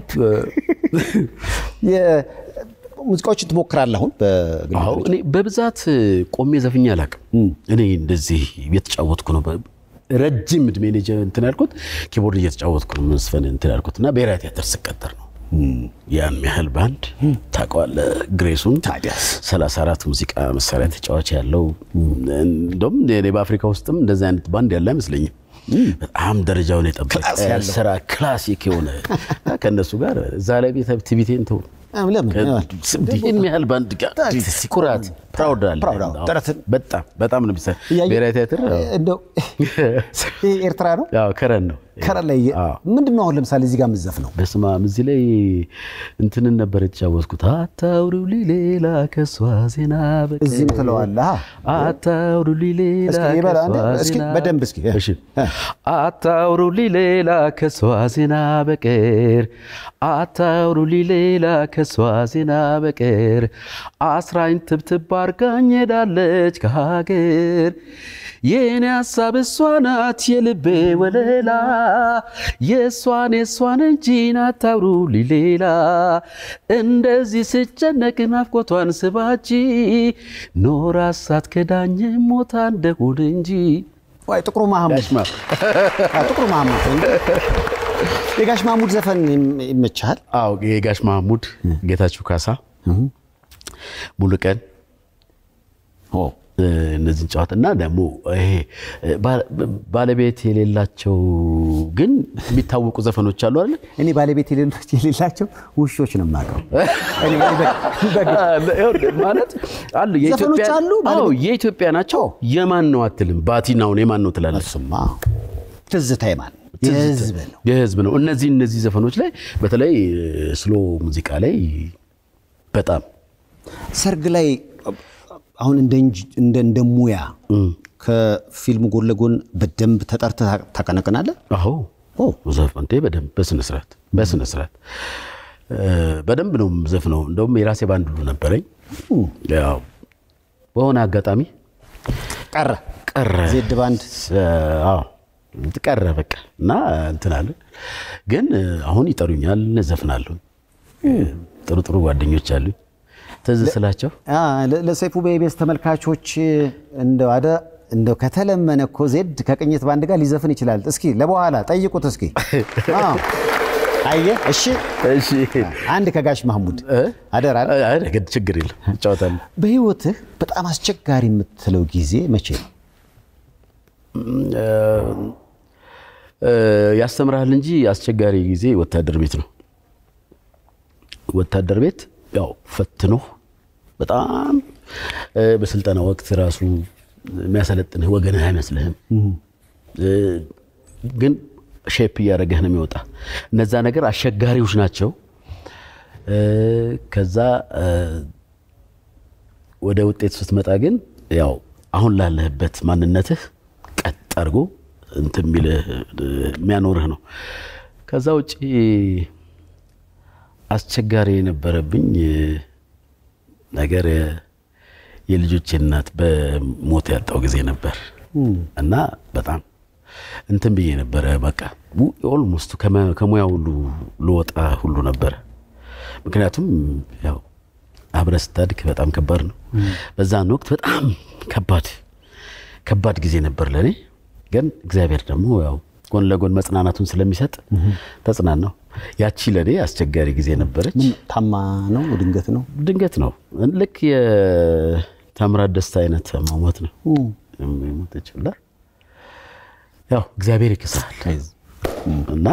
ሙዚቃዎችን ትሞክራለህ አሁን በግል አዎ እኔ በብዛት ቆሜ ዘፍኜ አላውቅም። እኔ እንደዚህ እየተጫወትኩ ነው። በ- ረጅም እድሜ ነው የጀ- እንትን ያልኩት ኪቦርድ እየተጫወትኩ ነው መስፈን እንትን ያልኩት እና ብሔራዊ ቲያትር ስቀጠር ነው ያን ያህል ባንድ ታውቀዋለህ። ግሬሱን ታዲያስ? 34 ሙዚቃ መሳሪያ ተጫዋች ያለው እንደውም እኔ በአፍሪካ ውስጥም እንደዚህ አይነት ባንድ ያለ አይመስለኝም። በጣም ደረጃውን የጠበቀ ክላስ ያለው። ስራ ክላሲክ የሆነ ከእነሱ ጋር እዛ ላይ ቤተ ቲቪቴን ተው አዎ፣ ለምን ይህን ያህል ባንድ ጋር ኩራት ፕራውድ አለ። ፕራውድ አዎ፣ ጥረትን- በጣም በጣም ነው የሚሰራ እያየሁ- ብሔራዊ ቲያትር አዎ። እንደው ይሄ ኤርትራ ነው ያው ከረን ነው ከረን ላይ አዎ። ምንድን ነው አሁን ለምሳሌ እዚህ ጋር የምትዘፍ ነው በስመ አብ እዚህ ላይ እንትንን ነበር የተጫወትኩት። አታውሩሊ ሌላ ከሷ ዜና በቀር እዚህም ትለዋለህ አ? አታውሩሊ ሌላ እስኪ ይበላ አንዴ፣ ከሷ እስኪ ዜና በደንብ እስኪ እሺ አታውሩሊ ሌላ ከሷ ዜና በቀር አታውሩሊ ሌላ ከሷ ዜና በቀር አስራኝ ትብትብ አርጋኝ ሄዳለች ከሀገር የኔ ሀሳብ እሷ ናት የልቤ ወለላ የእሷን የእሷን እንጂ አታውሩሊ ሌላ እንደዚህ ስጨነቅ ናፍቆቷን ስባጂ ኖራ ሳትከዳኝ ሞታ እንደሆን እንጂ ወይ ጥቁሩ ማህሙድ አዎ፣ ጥቁሩ ማህሙድ እንደ የጋሽ ማህሙድ ዘፈን ይም- ይመችሃል አዎ የጋሽ ማህሙድ ጌታችሁ ካሳ ሙሉቀን እ፣ እነዚህን ጨዋታ እና ደግሞ ይሄ እ፣ ባ- ባለቤት የሌላቸው ግን የሚታወቁ ዘፈኖች አሉ አይደል? እኔ ባለቤት የሌሎች የሌላቸው ውሾች ነው የማውቀው እኔ በ- በ- ማለት አሉ ዘፈኖች የኢትዮጵያ አሉ፣ አዎ ባለቤት- የኢትዮጵያ ናቸው። የማን ነው አትልም። ባቲናውን የማን ነው ትላለህ? እሱማ ትዝታ የማን የህዝብ ነው የህዝብ ነው። እነዚህ እነዚህ ዘፈኖች ላይ በተለይ ስሎ ሙዚቃ ላይ በጣም ሰርግ ላይ አሁን እንደ እንጂ- እንደ እንደ ሙያ ከፊልሙ ጎን ለጎን በደንብ ተጠርተህ ታቀነቅናለህ አዎ ኦ ዘፍ እንዴ በደንብ በስነ ስርዓት በስነ ስርዓት እ፣ በደንብ ነው ዘፍነው። እንደውም የራሴ ባንድ ሁሉ ነበረኝ። ያው በሆነ አጋጣሚ ቀረ ቀረ ዜድ ባንድ አዎ ቀረ በቃ እና እንትን አለ። ግን አሁን ይጠሩኛል፣ ዘፍናለሁ። ጥሩ ጥሩ ጓደኞች አሉኝ። ትዝ ስላቸው አ፣ ለ- ለሰይፉ በኢቢኤስ ተመልካቾች እንደው አደ እንደው ከተለመነ እኮ ዜድ ከቅኝት ባንድ ጋር ሊዘፍን ይችላል። እስኪ ለበኋላ ጠይቁት እስኪ። አዎ አየህ፣ እሺ እሺ አንድ ከጋሽ ማህሙድ አደራ። አይ፣ ግድ ችግር የለም እጫወታለሁ። በህይወትህ በጣም አስቸጋሪ የምትለው ጊዜ መቼ ነው? እ፣ ያስተምርሃል እንጂ አስቸጋሪ ጊዜ ወታደር ቤት ነው። ወታደር ቤት ያው ፈትኖ በጣም እ፣ በስልጠና ወቅት ራሱ የሚያሰለጥንህ ወገንህ አይመስልህም። እ፣ ግን ሼፕ እያደረገህ ነው የሚወጣ። እነዛ ነገር አስቸጋሪዎች ናቸው። እ፣ ከዛ እ፣ ወደ ውጤት ስትመጣ ግን ያው አሁን ላለህበት ማንነትህ ቀጥ አድርጎ እንትን የሚልህ የሚያኖርህ ነው። ከዛ ውጭ አስቸጋሪ የነበረብኝ ነገር የልጆቼ እናት በሞት ያጣው ጊዜ ነበር እና በጣም እንትን ብዬ ነበረ። በቃ ኦልሞስት ከሙያ ሁሉ ልወጣ ሁሉ ነበረ። ምክንያቱም ያው አብረ ስታድግ በጣም ከባድ ነው። በዛን ወቅት በጣም ከባድ ከባድ ጊዜ ነበር ለእኔ። ግን እግዚአብሔር ደግሞ ያው ጎን ለጎን መጽናናቱን ስለሚሰጥ ተጽናናው። ያቺ ለእኔ አስቸጋሪ ጊዜ ነበረች። ምን ታማ ነው? ድንገት ነው? ድንገት ነው። ልክ የታምራት ደስታ አይነት መሞት ነው የሞተችው። እና ያው እግዚአብሔር ይክሳል እና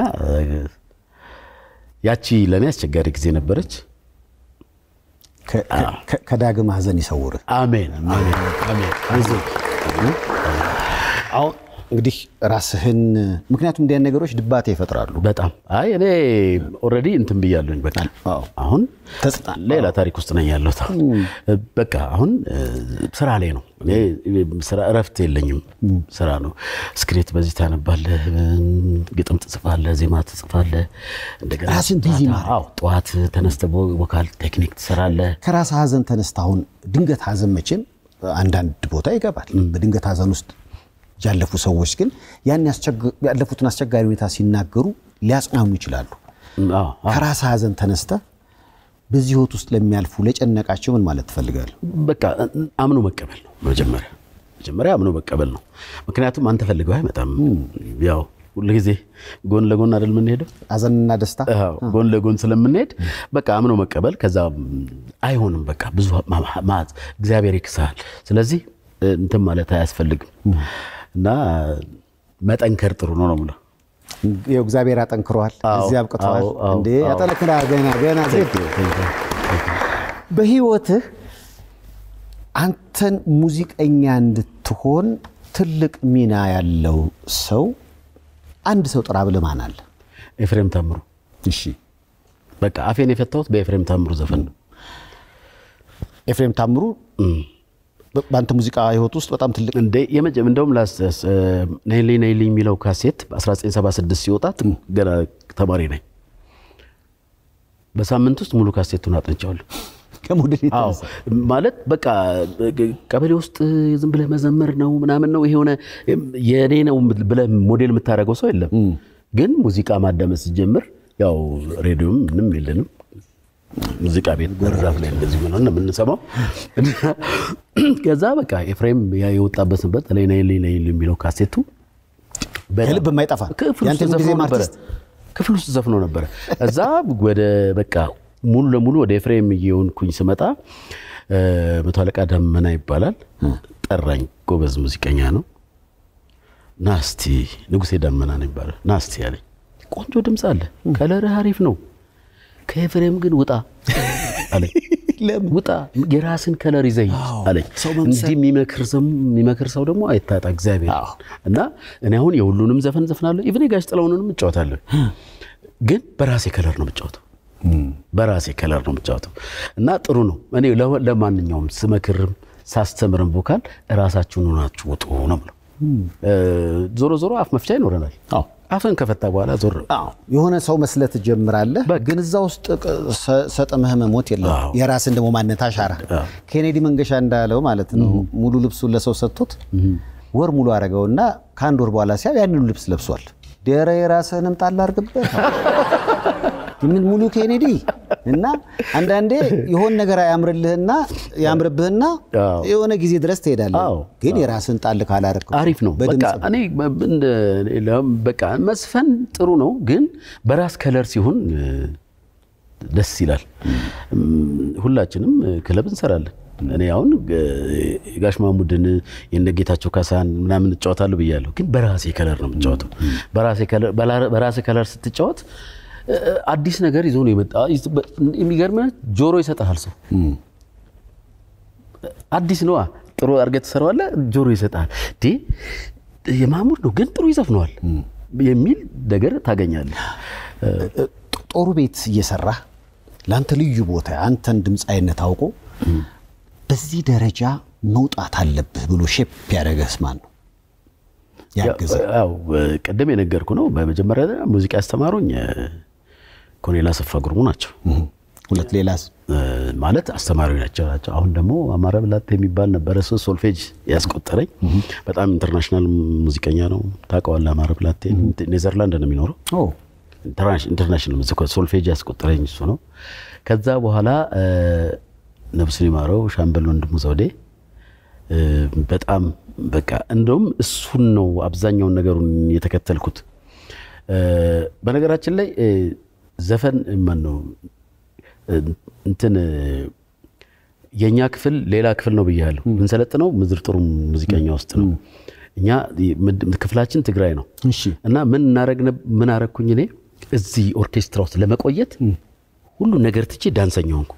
ያቺ ለእኔ አስቸጋሪ ጊዜ ነበረች። ከ- ከ- ከዳግም ሐዘን ይሰውርህ። አሜን አሜን አሜን። አይዞህ። አሁን እንግዲህ ራስህን ምክንያቱም እንዲያን ነገሮች ድባቴ ይፈጥራሉ። በጣም አይ እኔ ኦልሬዲ እንትን ብያለሁኝ። በቃ አዎ። አሁን ተጽ- ሌላ ታሪክ ውስጥ ነኝ ያለሁት። አሁን በቃ አሁን እ፣ ስራ ላይ ነው። እኔ ስራ እረፍት የለኝም። ስራ ነው። ስክሪፕት በዚህ ታነባለህ፣ ግጥም ትጽፋለህ፣ ዜማ ትጽፋለህ። እንደገና ራስን ቢዚ ጠዋት- ማድረግ። አዎ፣ ጠዋት ተነስተህ ቮካል ቴክኒክ ትሰራለህ። ከራስ ሐዘን ተነስተ አሁን ድንገት ሐዘን መቼም አንዳንድ ቦታ ይገባል። በድንገት ሐዘን ውስጥ ያለፉ ሰዎች ግን ያን ያስቸግ- ያለፉትን አስቸጋሪ ሁኔታ ሲናገሩ ሊያጽናኑ ይችላሉ። አዎ፣ አዎ። ከራስ ሐዘን ተነስተ በዚህ ህይወት ውስጥ ለሚያልፉ ለጨነቃቸው ምን ማለት ትፈልጋለህ? በቃ አምኖ መቀበል ነው መጀመሪያ መጀመሪያ አምኖ መቀበል ነው። ምክንያቱም አንተ ፈልገው አይመጣም። ያው ሁልጊዜ ጎን ለጎን አይደል የምንሄደው ሐዘንና ደስታ አዎ፣ ጎን ለጎን ስለምንሄድ በቃ አምኖ መቀበል። ከዛ አይሆንም በቃ ብዙ ማ- ማ- እግዚአብሔር ይክሳል። ስለዚህ እንትን ማለት አያስፈልግም እና መጠንከር ጥሩ ነው ነው የምለው። ይኸው እግዚአብሔር ያጠንክረዋል፣ አዎ፣ እዚህ አብቅተዋል። አዎ፣ አዎ፣ እንዴ አዎ። ያጠነክራል። ገና ገና ዜድ በህይወትህ አንተን ሙዚቀኛ እንድትሆን ትልቅ ሚና ያለው ሰው አንድ ሰው ጥራ ብለህ ማን አለ? ኤፍሬም ታምሩ እሺ በቃ አፌን የፈታሁት በኤፍሬም ታምሩ ዘፈን ነው። ኤፍሬም ታምሩ በ- በአንተ ሙዚቃ ህይወት ውስጥ በጣም ትልቅ እንዴ የመጀመ እንደውም ላስ ነይልኝ ነይልኝ የሚለው ካሴት በ1976 ሲወጣት ገና ተማሪ ነኝ። በሳምንት ውስጥ ሙሉ ካሴቱን አጥንቻለሁ። ከሞዴል አዎ የተነሳ ማለት በቃ ቀበሌ ውስጥ ዝም ብለህ መዘመር ነው ምናምን ነው። ይሄ የሆነ የእኔ ነው ብለህ ሞዴል የምታደርገው ሰው የለም። ግን ሙዚቃ ማዳመጥ ሲጀምር ያው ሬዲዮም ምንም የለንም። ሙዚቃ ቤት በርዛፍ ላይ እንደዚህ ሆነ ነው የምንሰማው። ከዛ በቃ ኤፍሬም ያ የወጣበት ነበር ላይ ነይልኝ ነይልኝ የሚለው ካሴቱ በጣም ከልብ የማይጠፋ ክፍል ውስጥ ያንተ ዘፍኖ ጊዜም ነበረ። አርቲስት ክፍል ውስጥ ዘፍኖ ነበረ። እዛ ወደ በቃ ሙሉ ለሙሉ ወደ ኤፍሬም እየሆንኩኝ ስመጣ እ፣ መቶ አለቃ ደመና ይባላል ጠራኝ። ጎበዝ ሙዚቀኛ ነው። ናስቲ ንጉሴ ደመና ነው ይባላል። ናስቲ አለኝ። ቆንጆ ድምፅ አለ፣ ከለርህ አሪፍ ነው። ከኤፍሬም ግን ውጣ አለኝ። ውጣ የራስን ከለር ይዘህ ሂድ አለኝ። እንዲህ የሚመክር ሰው የሚመክር ሰው ደግሞ አይታጣ እግዚአብሔር እና እኔ አሁን የሁሉንም ዘፈን ዘፍናለሁ። ኢቭን የጋሽ ጥላሁንንም እጫወታለሁ። ግን በራሴ ከለር ነው የምጫወተው በራሴ ከለር ነው የምጫወተው እና ጥሩ ነው። እኔ ለ- ለማንኛውም ስመክርም ሳስተምርም ቮካል እራሳችሁን ሆናችሁ ውጡ ነው የምለው። እ፣ ዞሮ ዞሮ አፍ መፍቻ ይኖረናል። አፍን ከፈታ በኋላ ዞር የሆነ ሰው መስለህ ትጀምራለህ፣ ግን እዛ ውስጥ ቅ- ሰ- ሰጥመህ መሞት የለም። አዎ። የራስን ደግሞ ማንነት አሻራ ኬኔዲ መንገሻ እንዳለው ማለት ነው ሙሉ ልብሱን ለሰው ሰጥቶት ወር ሙሉ አረገውና ከአንድ ወር በኋላ ሲያው ያንኑ ልብስ ለብሷል። ደረ የራስህንም ጣል አድርግበት ምን ሙሉ ኬኔዲ እና አንዳንዴ የሆን ነገር ያምርልህና ያምርብህና አዎ። የሆነ ጊዜ ድረስ ትሄዳለህ። አዎ። ግን የራስን ጣል ካላረግ አሪፍ ነው። በቃ እኔ እንደ- ሌላም በቃ መስፈን ጥሩ ነው፣ ግን በራስ ከለር ሲሆን እ፣ ደስ ይላል። እም፣ ሁላችንም እ፣ ክለብ እንሰራለን። እኔ አሁን እ፣ ጋሽ ማሙድን የነ ጌታቸው ካሳን ምናምን እጫወታለሁ ብያለሁ፣ ግን በራሴ ከለር ነው የምጫወተው። በራሴ ከለር- በላ- በራሴ ከለር ስትጫወት እ፣ አዲስ ነገር ይዞ ነው የመጣ። የሚገርምህ ጆሮ ይሰጥሃል ሰው አዲስ ነዋ። ጥሩ አድርገህ ትሰራዋለህ፣ ጆሮ ይሰጣል። ዴ የማሙድ ነው ግን ጥሩ ይዘፍነዋል የሚል ነገር ታገኛለህ። ጦሩ ቤት እየሰራህ ለአንተ ልዩ ቦታ አንተን ድምፃዊነት አውቆ በዚህ ደረጃ መውጣት አለብህ ብሎ ሼፕ ያደረገህ ማን ነው? ያገዘ ያው ቅድም የነገርኩ ነው። በመጀመሪያ ደረጃ ሙዚቃ ያስተማሩኝ እ፣ ኮሎኔል አሰፋ ጉርሙ ናቸው። ሁለት ሌላስ እ፣ ማለት አስተማሪ ናቸው ናቸው። አሁን ደግሞ አማረ ብላቴ የሚባል ነበረ እሱ ሶልፌጅ ያስቆጠረኝ በጣም ኢንተርናሽናል ሙዚቀኛ ነው። ታውቀዋለህ? አማረ ብላቴ ኔዘርላንድ ነው የሚኖረው ኦ ኢንተርናሽናል ሙዚክ ሶልፌጅ ያስቆጠረኝ እሱ ነው። ከዛ በኋላ እ፣ ነፍሱን ይማረው ሻምበል ወንድሙ ዘውዴ እ፣ በጣም በቃ እንደውም እሱን ነው አብዛኛውን ነገሩን የተከተልኩት። እ፣ በነገራችን ላይ እ፣ ዘፈን ማን ነው እ፣ እንትን እ፣ የእኛ ክፍል ሌላ ክፍል ነው ብያለሁ። የምንሰለጥነው ምድር ጦር ሙዚቀኛ ውስጥ ነው። እኛ ምድ- ክፍላችን ትግራይ ነው እሺ እና ምን እናረግ ነብ- ምን አረግኩኝ እኔ እዚህ ኦርኬስትራ ውስጥ ለመቆየት ሁሉ ነገር ትቼ ዳንሰኛ ሆንኩ።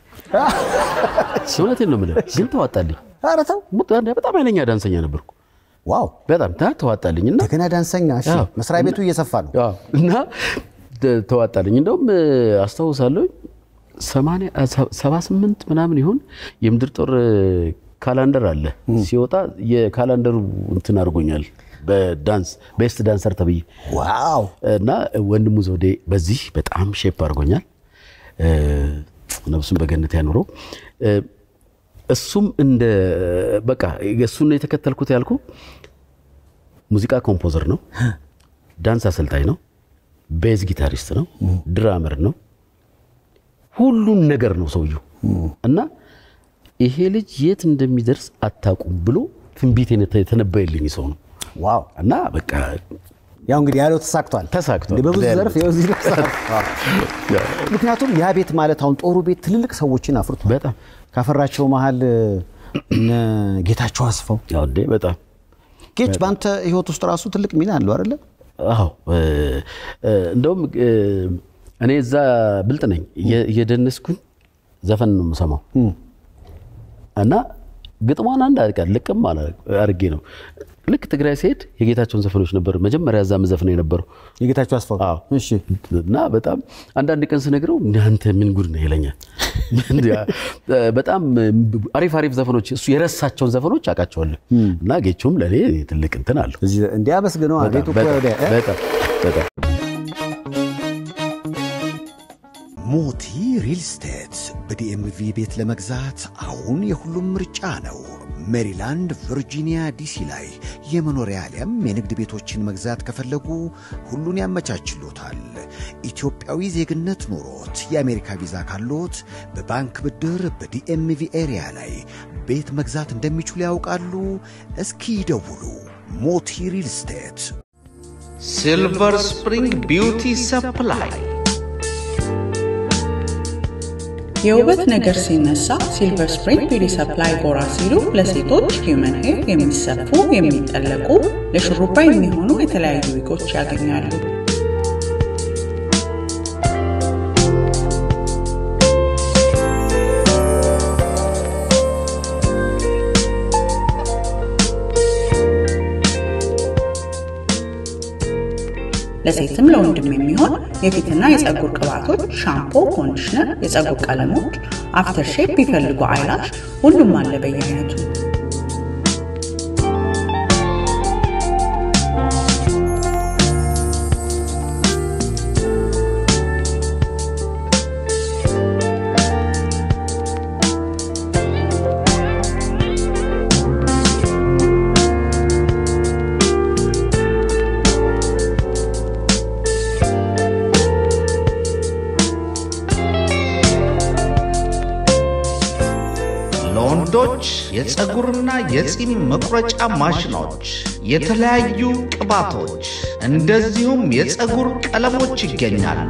እውነቴን ነው የምልህ፣ ግን ተዋጣልኝ። ኧረ ተው በጣም ኃይለኛ ዳንሰኛ ነበርኩ። ዋው በጣም ታ- ተዋጣልኝ እና እንደገና ዳንሰኛ እሺ አዎ። መስሪያ ቤቱ እየሰፋ ነው አዎ፣ እና ተ- ተዋጣልኝ። እንደውም እ፣ አስታውሳለሁ ሰማንያ አ፣ ሰ- ሰባ ስምንት ምናምን ይሁን የምድር ጦር እ፣ ካላንደር አለ ሲወጣ የካላንደሩ እንትን አድርጎኛል በዳንስ ቤስት ዳንሰር ተብዬ ዋው እና ወንድሙ ዘውዴ በዚህ በጣም ሼፕ አድርጎኛል። እ፣ ነፍሱን በገነት ያኑረው። እ፣ እሱም እንደ በቃ እሱን ነው የተከተልኩት ያልኩ ሙዚቃ ኮምፖዘር ነው፣ ዳንስ አሰልጣኝ ነው፣ ቤዝ ጊታሪስት ነው፣ ድራመር ነው፣ ሁሉን ነገር ነው ሰውየው እና ይሄ ልጅ የት እንደሚደርስ አታውቁም ብሎ ትንቢት የተነበየልኝ ሰው ነው ዋው እና በቃ ያው እንግዲህ ያለው ተሳክቷል ተሳክቷል። እንግዲህ በብዙ እግዚአብሔር ዘርፍ ይኸው እዚህ ደርሰሃል። ምክንያቱም ያ ቤት ማለት አሁን ጦሩ ቤት ትልልቅ ሰዎችን አፍርቷል በጣም ካፈራቸው መሀል እነ ጌታቸው አስፋው ያው እንዴ በጣም ጌች በአንተ ህይወት ውስጥ ራሱ ትልቅ ሚና አለው አይደለ አዎ እ፣ እ፣ እንደውም እ፣ እኔ እዛ ብልጥ ነኝ እየ- እየደነስኩኝ ዘፈን ነው የምሰማው እና ግጥሟን አንድ አድቃ ልቅም አላ- አድርጌ ነው ልክ ትግራይ ሲሄድ የጌታቸውን ዘፈኖች ነበር መጀመሪያ እዛ ምዘፍነው የነበረው የጌታቸው አስፋው አዎ። እሺ እና በጣም አንዳንድ ቀን ስነግረው አንተ ምን ጉድ ነው ይለኛል። በጣም አሪፍ አሪፍ ዘፈኖች እሱ የረሳቸውን ዘፈኖች አውቃቸዋለሁ እና ጌቾም ለእኔ ትልቅ እንትን አለው። እዚህ እንዲያመስግነው በጣም ቤቱ እኮ በጣም ወዲያ እ? በጣም በጣም ሞቲ ሪል ስቴት በዲኤምቪ ቤት ለመግዛት አሁን የሁሉም ምርጫ ነው። ሜሪላንድ፣ ቨርጂኒያ፣ ዲሲ ላይ የመኖሪያ አሊያም የንግድ ቤቶችን መግዛት ከፈለጉ ሁሉን ያመቻችሎታል። ኢትዮጵያዊ ዜግነት ኖሮት የአሜሪካ ቪዛ ካሎት በባንክ ብድር በዲኤምቪ ኤሪያ ላይ ቤት መግዛት እንደሚችሉ ያውቃሉ? እስኪ ይደውሉ። ሞቲ ሪል ስቴት ሲልቨር ስፕሪንግ ቢውቲ ሰፕላይ የውበት ነገር ሲነሳ ሲልቨር ስፕሪንግ ቢዩቲ ሰፕላይ ጎራ ሲሉ ለሴቶች ሂውመን ሄር የሚሰፉ የሚጠለቁ ለሹሩባ የሚሆኑ የተለያዩ ዊጎች ያገኛሉ። ለሴትም ለወንድም የሚሆን የፊትና የፀጉር ቅባቶች፣ ሻምፖ፣ ኮንዲሽነር፣ የፀጉር ቀለሞች፣ አፍተር ሼፕ ቢፈልጉ አይላሽ፣ ሁሉም አለ በየአይነቱ። የፀጉርና የፂም መቁረጫ ማሽኖች፣ የተለያዩ ቅባቶች፣ እንደዚሁም የፀጉር ቀለሞች ይገኛሉ።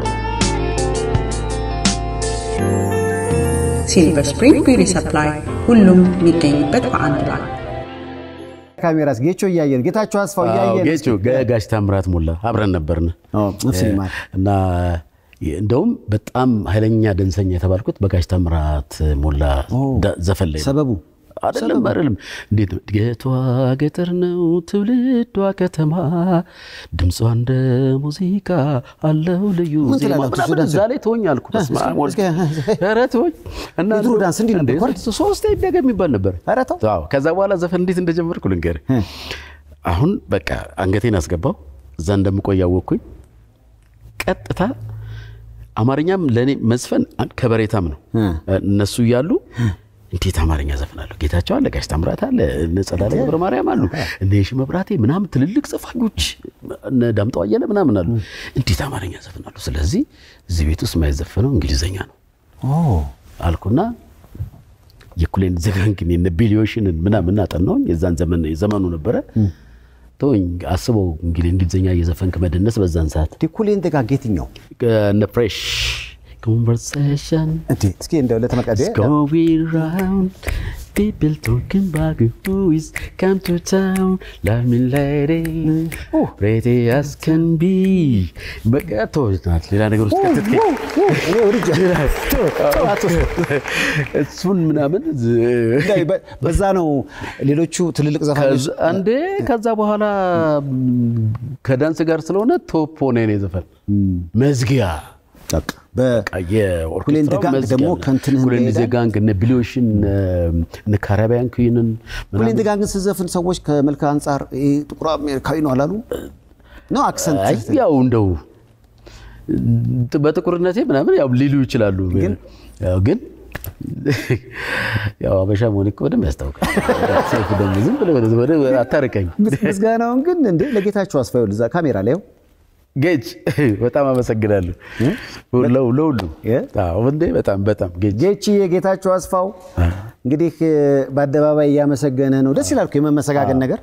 ሲልቨር ስፕሪንግ ቢዩቲ ሰፕላይ ሁሉም የሚገኝበት በአንድ ላይ ካሜራስ ጌቾ እያየን ጌታቸው አስፋው አዎ፣ እያየን ጌቾ ገ- ጋሽ ታምራት ሞላ አብረን ነበርን ነፍስ ይማር። እና እንደውም በጣም ኃይለኛ ደንሰኛ የተባልኩት በጋሽ ታምራት ሞላ ዳ- ዘፈን ላይ ነው። ሰበቡ አይደለም አይደለም። እንዴት ነው? እድገቷ ገጠር ነው ትውልዷ ከተማ፣ ድምጿ እንደ ሙዚቃ አለው ልዩ ምን ዜማ ትላላችሁ? ምናምን ዳንስ? እዛ ላይ ተወኝ አልኩ። በስመ አብ ወልድ። እስኪ- ኧረ ተወኝ እና የድሮ ዳንስ እንዲህ ነበር እኮ እንዴ፣ ሶስቴ ይደገም የሚባል ነበር። አዎ። ከዛ በኋላ ዘፈን እንዴት እንደጀመርኩ ልንገርህ። አሁን በቃ አንገቴን አስገባው እዛ እንደምቆይ አወቅኩኝ። ቀጥታ አማርኛም ለእኔ መዝፈን ከበሬታም ነው። እነሱ እያሉ እንዴት አማርኛ ዘፍናለሁ? ጌታቸው አለ፣ ጋሽ ታምራት አለ፣ እነ ጸዳለ ገብረ ማርያም አሉ፣ እነ የሺ መብራቴ ምናምን ትልልቅ ዘፋኞች እነ ዳምጠው አየለ ምናምን አሉ። እንዴት አማርኛ ዘፍናለሁ? ስለዚህ እዚህ ቤት ውስጥ የማይዘፈነው እንግሊዘኛ ነው አልኩና የኩሌን ዘጋንግን የነ ቢሊዮሽንን ምናምን አጠናውኝ። የዛን ዘመን የዘመኑ ነበረ ተወኝ። አስበው እንግዲህ እንግሊዝኛ እየዘፈንክ መደነስ በዛን ሰዓት ኩሌን ደጋግ የትኛው እነ ፍሬሽ ኮንቨርሴሽን እስኪ እንደው ለተመቀደ going round people talking about who is come to town love me lady ready as can be በቃ ተወች ናት ሌላ ነገር ውስጥ ከተትከኝ እሱን ምናምን በዛ ነው ሌሎቹ ትልልቅ ዘፋኞች አንዴ ከዛ በኋላ ከዳንስ ጋር ስለሆነ ቶፕ ሆነ የኔ ዘፈን መዝጊያ ኩሌን ደጋንግ ደግሞ ከእንትንህም ኩሌን ይሄዳል። ዘጋንግ እነ ቢሊዮሽን እነ ካራቢያን ኩይንን ኩሌን ደጋግን ስዘፍን ሰዎች ከመልክ አንጻር ይሄ ጥቁር አሜሪካዊ ነው አላሉ ነው አክሰንት አይ ያው እንደው በጥቁርነቴ ምናምን ያው ሊሉ ይችላሉ። ያው ግን ያው አበሻ መሆኔ እኮ በደንብ ያስታውቃል። ሰይፉ ደግሞ ዝም ብለህ ወደ- ወደ አታርቀኝ። ምስጋናውን ግን እንዴ ለጌታቸው አስፋው እዛ ካሜራ ላይ ያው ጌጅ በጣም አመሰግናለሁ ለው ለሁሉ አዎ፣ እንዴ በጣም በጣም ጌጅ ጌቺ የጌታቸው አስፋው እንግዲህ በአደባባይ እያመሰገነ ነው። ደስ ይላል እኮ የመመሰጋገን ነገር።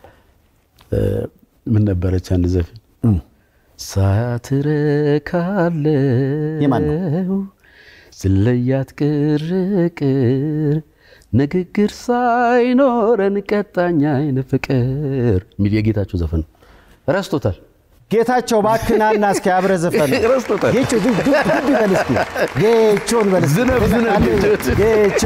ምን ነበረች አንድ ዘፈን ሳትረካለው ስለያት ቅርቅር ንግግር ሳይኖረን ቀጣኝ አይን ፍቅር የሚል የጌታቸው ዘፈን ነው። ረስቶታል። ጌታቸው ባክናና እስኪ አብረህ ዘፈን ረስቶታል። ጌቾ ዱብ ዱብ ዱብ ይበል እስኪ ጌቾን በል እስኪ። ዝነብ ዝነብ ጌቾ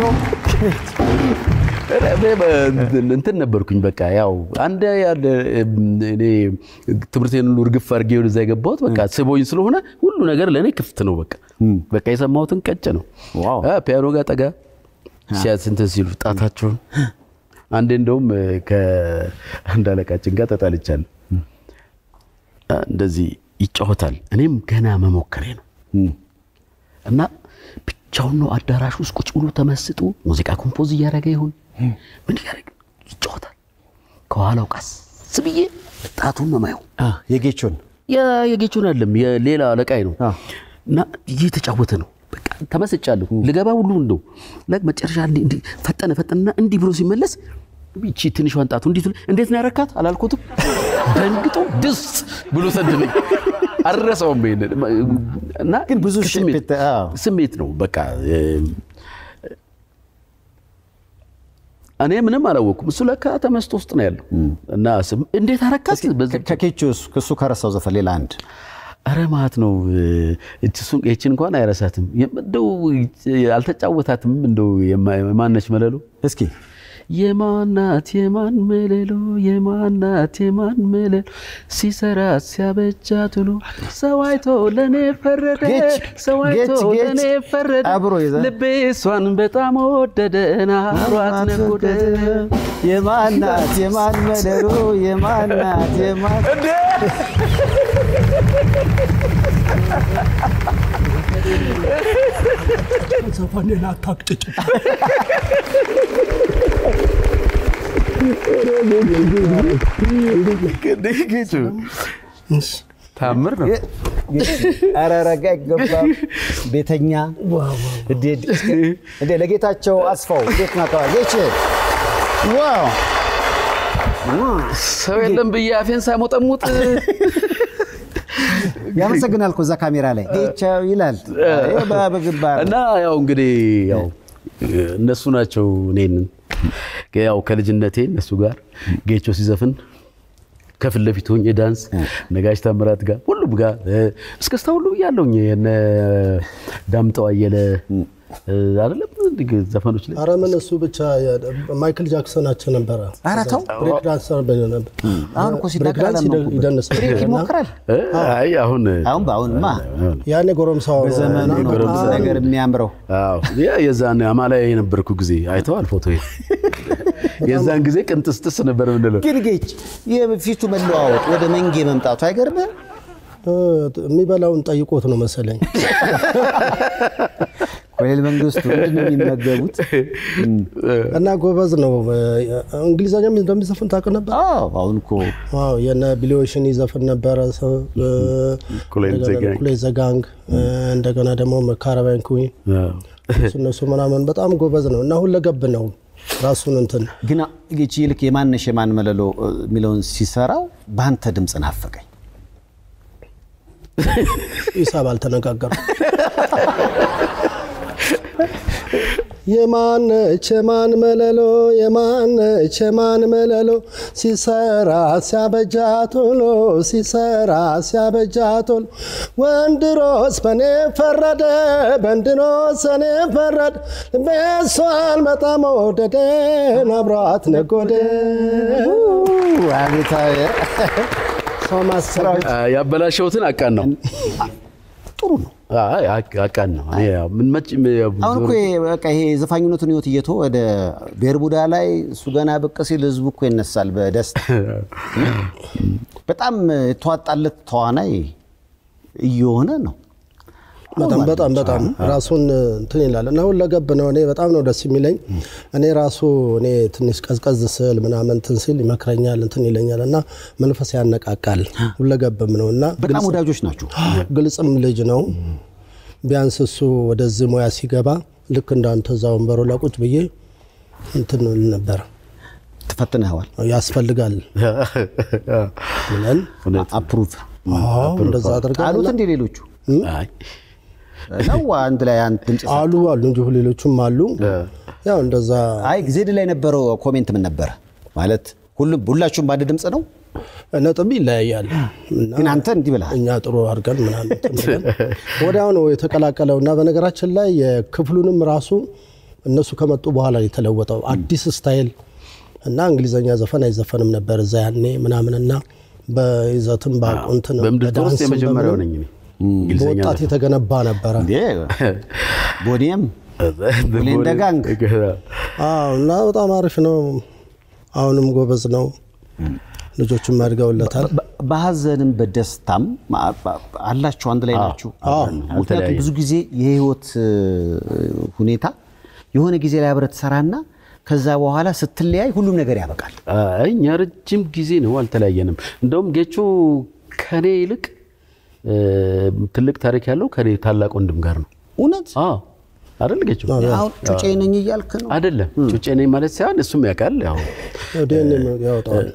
እንትን ነበርኩኝ በቃ ያው አንድ ያለ እኔ ትምህርቴን ሁሉ እርግፍ አድርጌ ወደዛ የገባሁት በቃ ስቦኝ ስለሆነ ሁሉ ነገር ለእኔ ክፍት ነው። በቃ በቃ የሰማሁትን ቀጭ ነው። አ፣ ፒያኖ ጋር ጠጋ ሲያት እንትን ሲሉ ጣታቸውን አንዴ እንደውም ከአንድ አለቃችን ጋር ተጣልቻለሁ። አ፣ እንደዚህ ይጫወታል። እኔም ገና መሞከሬ ነው እና ብቻውን ነው አዳራሽ ውስጥ ቁጭ ብሎ ተመስጦ ሙዚቃ ኮምፖዝ እያደረገ ይሁን ምን እያደረገ ይጫወታል። ከኋላው ቀስ ብዬ ጣቱን ነው ማየው። የጌቾን የጌቾን አይደለም የሌላ አለቃይ ነው እና እየተጫወተ ነው። በቃ ተመስጫለሁ። ልገባ ሁሉ እንደው ላይክ መጨረሻ እንዲህ እንዲህ ፈጠነ ፈጠነና እንዲህ ብሎ ሲመለስ ይቺ ትንሿን ጣቱ እንዲህ ትል- እንዴት ነው ያረካት አላልኩትም። ደንግጦ ድስ ብሎ ሰደበኝ። አልረሳውም ይሄንን እና ግን ብዙ ስሜት ስሜት ነው በቃ እ፣ እኔ ምንም አላወቅኩም። እሱ ለካ ተመስጦ ውስጥ ነው ያለው እና ስም- እንዴት አረካት በዚህ ከኬቾ ከሱ ከረሳው ዘፈን ሌላ አንድ አረ ማለት ነው እሱን ይችን እንኳን አይረሳትም። እንደው አልተጫወታትም። እንደው የማ- የማነች መለሎ እስኪ የማናት የማን መለሎ የማናት የማን መለሎ ሲሰራ ሲያበጃት ውሎ ሰው አይቶ ለእኔ ፈረደ ጌች፣ ሰው አይቶ ጌች፣ ጌች። ለእኔ ፈረደ አብሮ ይዘ- ልቤ እሷን በጣም ወደደ ናሯት ነጎደ የማናት የማን መለሎ የማናት የማን ዘፈኔን አታቅጭጭ። ታምር ነው። ኧረ ረጋ አይገባም። ቤተኛ እንዴ ለጌታቸው አስፋው እንዴት ናተዋል? ጌች ዋው ሰው የለም ብዬ አፌን ሳሞጠሙጥ ያመሰግናል እኮ እዛ ካሜራ ላይ ጌቻው ይላል ይሄ በግንባር እና ያው እንግዲህ ያው እነሱ ናቸው እኔን ያው ከልጅነቴ እነሱ ጋር ጌቾ ሲዘፍን ከፊት ለፊት ሆኜ ዳንስ ነጋሽ ታምራት ጋር ሁሉም ጋር እስክስታ ሁሉ ብያለሁኝ። የነ ዳምጠው አየለ አይደለም እንዲህ ዘፈኖች ላይ ኧረ ምን እሱ ብቻ ማይክል ጃክሰናቸው ነበረ። ኧረ ተው ብሬክ ዳንሰር ነበር። አሁን እኮ ብሬክ ሲናገር ዳንስ አላመንኩም። ይደንስ ብሬክ ነበር እና ይሞክራል። አይ አሁን አሁን በአሁንማ ያኔ ጎረምሳው በዘመኑ ነው ጎረምሳ ብዙ ነገር የሚያምረው። አዎ ያ የዛን አማላይ የነበርኩ ጊዜ አይተዋል ፎቶ የዛን ጊዜ ቅንጥስጥስ ነበር ምንለው ግን ጌች የፊቱ መለዋወጥ ወደ መንጌ መምጣቱ አይገርምም? እ፣ የሚበላውን ጠይቆት ነው መሰለኝ። ኮሎኔል መንግስቱ ምንድን ነው የሚመገቡት? እና ጎበዝ ነው። እንግሊዘኛም እንደሚዘፍን ታውቅ ነበር? አዎ አሁን እኮ አዎ የነ ቢሊዮሽን ይዘፍን ነበረ። ሰው፣ እ፣ ኩሌን ዘ እንደገና ጋንግ። ኩሌን ዘ ጋንግ፣ እ፣ እንደገና ደግሞ ካራቫን ኩዊን እሱ እነሱ ምናምን በጣም ጎበዝ ነው እና ሁለገብ ነው ራሱን እንትን ግን ጌች ይልክ የማነሽ የማን መለሎ እ፣ የሚለውን ሲሰራው በአንተ ድምፅ ናፈቀኝ። ሂሳብ አልተነጋገሩ የማነች የማን መለሎ የማነች የማን መለሎ ሲሰራ ሲያበጃቶሎ ሲሰራ ሲያበጃቶሎ ወንድሮስ በኔ ፈረደ በንድሮስ እኔ ፈረደ ቤሷን በጣም ወደደን አብሯት ነጎደ አቤታዊ ሰው ማሰራዊ ያበላሸውትን አቃን ነው ጥሩ ነው። አይ አቅ- አቃን ነው እኔ ያው ምን መጭ አሁን እኮ ይሄ በቃ ይሄ የዘፋኝነቱን ህይወት እየቶ ወደ ብሔር ቡዳ ላይ እሱ ገና ብቅ ሲል ህዝቡ እኮ ይነሳል በደስታ በጣም የተዋጣለት ተዋናይ እየሆነ ነው። በጣም በጣም በጣም ራሱን እንትን ይላል እና ሁለገብ ነው። እኔ በጣም ነው ደስ የሚለኝ። እኔ ራሱ እኔ ትንሽ ቀዝቀዝ ስል ምናምን እንትን ሲል ይመክረኛል፣ እንትን ይለኛል እና መንፈስ ያነቃቃል። ሁለገብም ነው እና በጣም ግልጽ- ወዳጆች ናቸው። ግልጽም ልጅ ነው። ቢያንስ እሱ ወደዚህ ሙያ ሲገባ ልክ እንዳንተ እዛ ወንበሩ ላይ ቁጭ ብዬ እንትን እል ነበር ተፈትነዋል። ያስፈልጋል ብለን አፕሩቭ አዎ፣ እንደዛ አድርገን አሉት እንደ ሌሎቹ አይ ነው አንድ ላይ አንድ ድምጽ አሉ አሉ እንጂ ሌሎቹም አሉ። ያው እንደዛ አይ ዜድ ላይ የነበረው ኮሜንት ምን ነበረ ማለት ሁሉም ሁላችሁም በአንድ ድምፅ ነው ነጥብ ይለያያል። እና ግን አንተ እንዲህ ብለሃል። እኛ ጥሩ አድርገን ምናምን እንትን ብለን ወዲያው ነው የተቀላቀለው እና በነገራችን ላይ የክፍሉንም ራሱ እነሱ ከመጡ በኋላ ነው የተለወጠው አዲስ ስታይል እና እንግሊዘኛ ዘፈን አይዘፈንም ነበር እዛ ያኔ ምናምን እና በይዘትም በቁንትን በምድር ውስጥ የመጀመሪያው ነኝ እኔ እንግሊዝኛ በወጣት ዘፈን። የተገነባ ነበረ እንዴ ቦኒየም ሁሌ እንደ ጋንግ አዎ እና በጣም አሪፍ ነው። አሁንም ጎበዝ ነው። ልጆቹም አድገውለታል። በ- በሀዘንም በደስታም ማ- ባ- አላችሁ አንድ ላይ ናችሁ። ምክንያቱም አልተለያየም። ብዙ ጊዜ የህይወት እ, ሁኔታ የሆነ ጊዜ ላይ አብረህ ትሰራና ከዛ በኋላ ስትለያይ ሁሉም ነገር ያበቃል። አይ እኛ ረጅም ጊዜ ነው አልተለያየንም። እንደውም ጌቾ ከኔ ይልቅ እ፣ ትልቅ ታሪክ ያለው ከኔ ታላቅ ወንድም ጋር ነው። እውነት አዎ አይደል ጌቾ? አሁን ጩጬ ነኝ እያልክ ነው። አይደለም ጩጬ ነኝ ማለት ሳይሆን እሱም ያውቃል። ያው ዴን ያወጣዋል።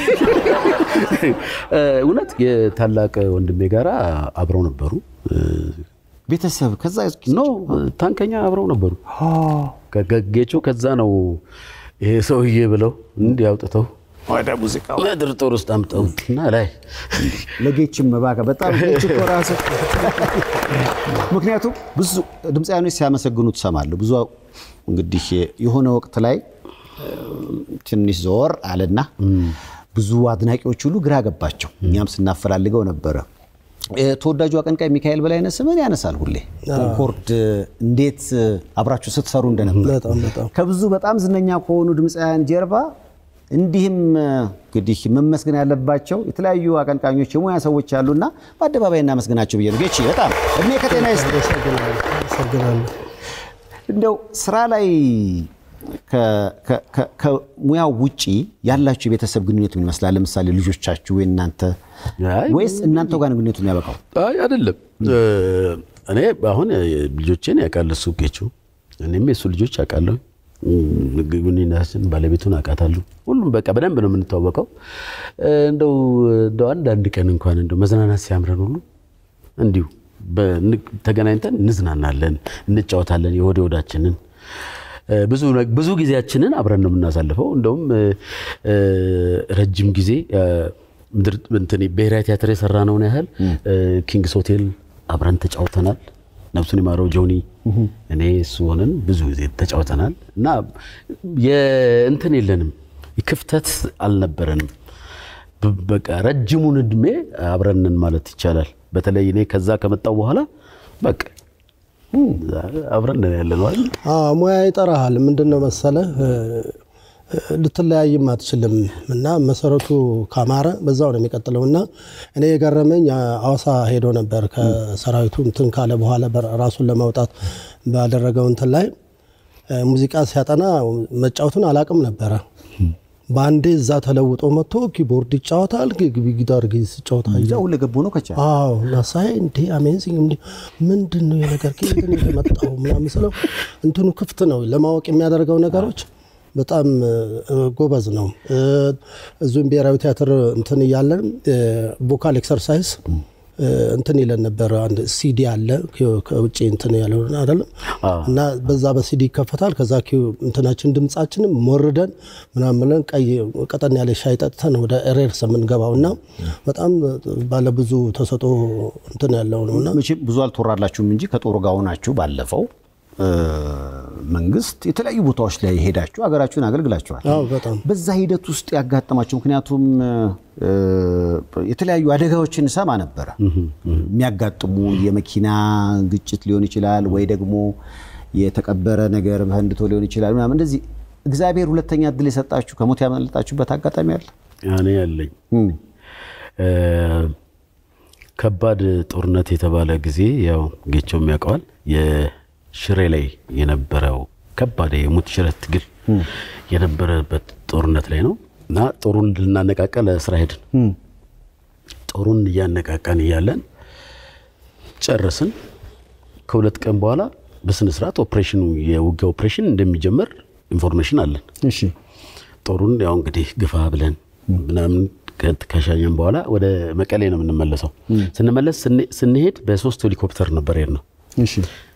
እ፣ እውነት የታላቅ ወንድሜ ጋር አብረው ነበሩ። እ፣ ቤተሰብ ከዛ ኖ ታንከኛ አብረው ነበሩ። ከ- ጌቾ ከዛ ነው ይሄ ሰውዬ ብለው እንዲህ አውጥተው ወደ ሙዚቃው ምድር ጦር ውስጥ አምጠውትና ላይ ለጌችም እባክህ በጣም ጌች እኮ ራሱ ምክንያቱም ብዙ ድምፃያኖች ሲያመሰግኑ ትሰማለሁ። ብዙ እንግዲህ የሆነ ወቅት ላይ እ፣ ትንሽ ዘወር አለና ብዙ አድናቂዎች ሁሉ ግራ ገባቸው። እኛም ስናፈላልገው ነበረ። እ፣ ተወዳጁ አቀንቃይ ሚካኤል በላይነህ ስምን ያነሳል ሁሌ ኮንኮርድ እንዴት አብራችሁ ስትሰሩ እንደነበር በጣም በጣም ከብዙ በጣም ዝነኛ ከሆኑ ድምፃውያን ጀርባ እንዲህም እ፣ እንግዲህ መመስገን ያለባቸው የተለያዩ አቀንቃኞች የሙያ ሰዎች አሉና በአደባባይ እናመስግናቸው ብዬ ነው። ጌቺ በጣም እድሜ ከጤና ይስጥ። አመሰግናለሁ። እንደው ስራ ላይ ከ- ከ- ከ- ከሙያው ውጪ ያላችሁ የቤተሰብ ግንኙነት ምን ይመስላል? ለምሳሌ ልጆቻችሁ ወይ እናንተ አይ፣ ወይስ እናንተው ጋር ነው ግንኙነቱ የሚያበቃው? አይ አይደለም። እ፣ እኔ አሁን ልጆቼን ያውቃል እሱ ጌቹ፣ እኔም የሱ ልጆች ያውቃለሁ። ግንኙነታችን ባለቤቱን አውቃታለሁ። ሁሉም በቃ በደንብ ነው የምንተዋወቀው። እንደው እንደው አንዳንድ ቀን እንኳን እንደው መዝናናት ሲያምረን ሁሉ እንዲሁ ተገናኝተን እንዝናናለን፣ እንጫወታለን የወደ ወዳችንን ብዙ ብዙ ጊዜያችንን አብረን ነው የምናሳልፈው። እንደውም ረጅም ጊዜ ብሔራዊ ቲያትር የሰራነውን ያህል ኪንግስ ሆቴል አብረን ተጫውተናል። ነፍሱን የማረው ጆኒ እኔ እሱ ሆነን ብዙ ጊዜ ተጫውተናል እና የእንትን የለንም ክፍተት አልነበረንም። በቃ ረጅሙን እድሜ አብረንን ማለት ይቻላል። በተለይ እኔ ከዛ ከመጣው በኋላ በቃ አብረን ያለ ነው አይደል? ሙያ ይጠራሃል። ምንድን ነው መሰለህ ልትለያይም አትችልም እና መሰረቱ ካማረ በዛው ነው የሚቀጥለው። እና እኔ የገረመኝ አዋሳ ሄዶ ነበር ከሰራዊቱ እንትን ካለ በኋላ ራሱን ለማውጣት ባደረገው እንትን ላይ ሙዚቃ ሲያጠና መጫወቱን አላቅም ነበረ። በአንዴ እዛ ተለውጦ መጥቶ ኪቦርድ ይጫወታል፣ ጊታር ይጫወታል። ሁለ ገቡ ነው ከቻ አዎ እና ሳይ እንዴ አሜዚንግ እንዴ ምንድን ነው የነገር ከየት ነው የመጣው ምናምን ስለው እንትኑ ክፍት ነው ለማወቅ የሚያደርገው ነገሮች በጣም ጎበዝ ነው። እዚሁም ብሔራዊ ቲያትር እንትን እያለን ቮካል ኤክሰርሳይዝ እንትን ይለን ነበር። አንድ ሲዲ አለ ከውጭ እንትን ያለው አይደለም እና በዛ በሲዲ ይከፈታል። ከዛ እንትናችን ድምጻችንም ሞርደን ምናምን ብለን ቀይ ቀጠን ያለ ሻይ ጠጥተን ወደ ኤሬርስ የምንገባው እና በጣም ባለብዙ ተሰጦ እንትን ያለው ነው እና መቼም ብዙ አልተወራላችሁም እንጂ ከጦሩ ጋር ሆናችሁ ባለፈው መንግስት የተለያዩ ቦታዎች ላይ ሄዳችሁ ሀገራችሁን አገልግላችኋል። በጣም በዛ ሂደት ውስጥ ያጋጠማችሁ ምክንያቱም የተለያዩ አደጋዎችን ሰማ ነበረ የሚያጋጥሙ የመኪና ግጭት ሊሆን ይችላል ወይ ደግሞ የተቀበረ ነገር ፈንድቶ ሊሆን ይችላል ምናምን እንደዚህ እግዚአብሔር ሁለተኛ እድል የሰጣችሁ ከሞት ያመለጣችሁበት አጋጣሚ አለ? እኔ ያለኝ ከባድ ጦርነት የተባለ ጊዜ ያው ጌቸው የሚያውቀዋል ሽሬ ላይ የነበረው ከባድ የሞት ሽረት ትግል የነበረበት ጦርነት ላይ ነው እና ጦሩን ልናነቃቃ ለስራ ሄድን። ጦሩን እያነቃቃን እያለን ጨረስን። ከሁለት ቀን በኋላ በስነ ስርዓት ኦፕሬሽኑ የውጊያ ኦፕሬሽን እንደሚጀመር ኢንፎርሜሽን አለን። እሺ ጦሩን ያው እንግዲህ ግፋ ብለን ምናምን ከሻኘን በኋላ ወደ መቀሌ ነው የምንመለሰው። ስንመለስ ስንሄድ በሶስት ሄሊኮፕተር ነበር ሄድ ነው እሺ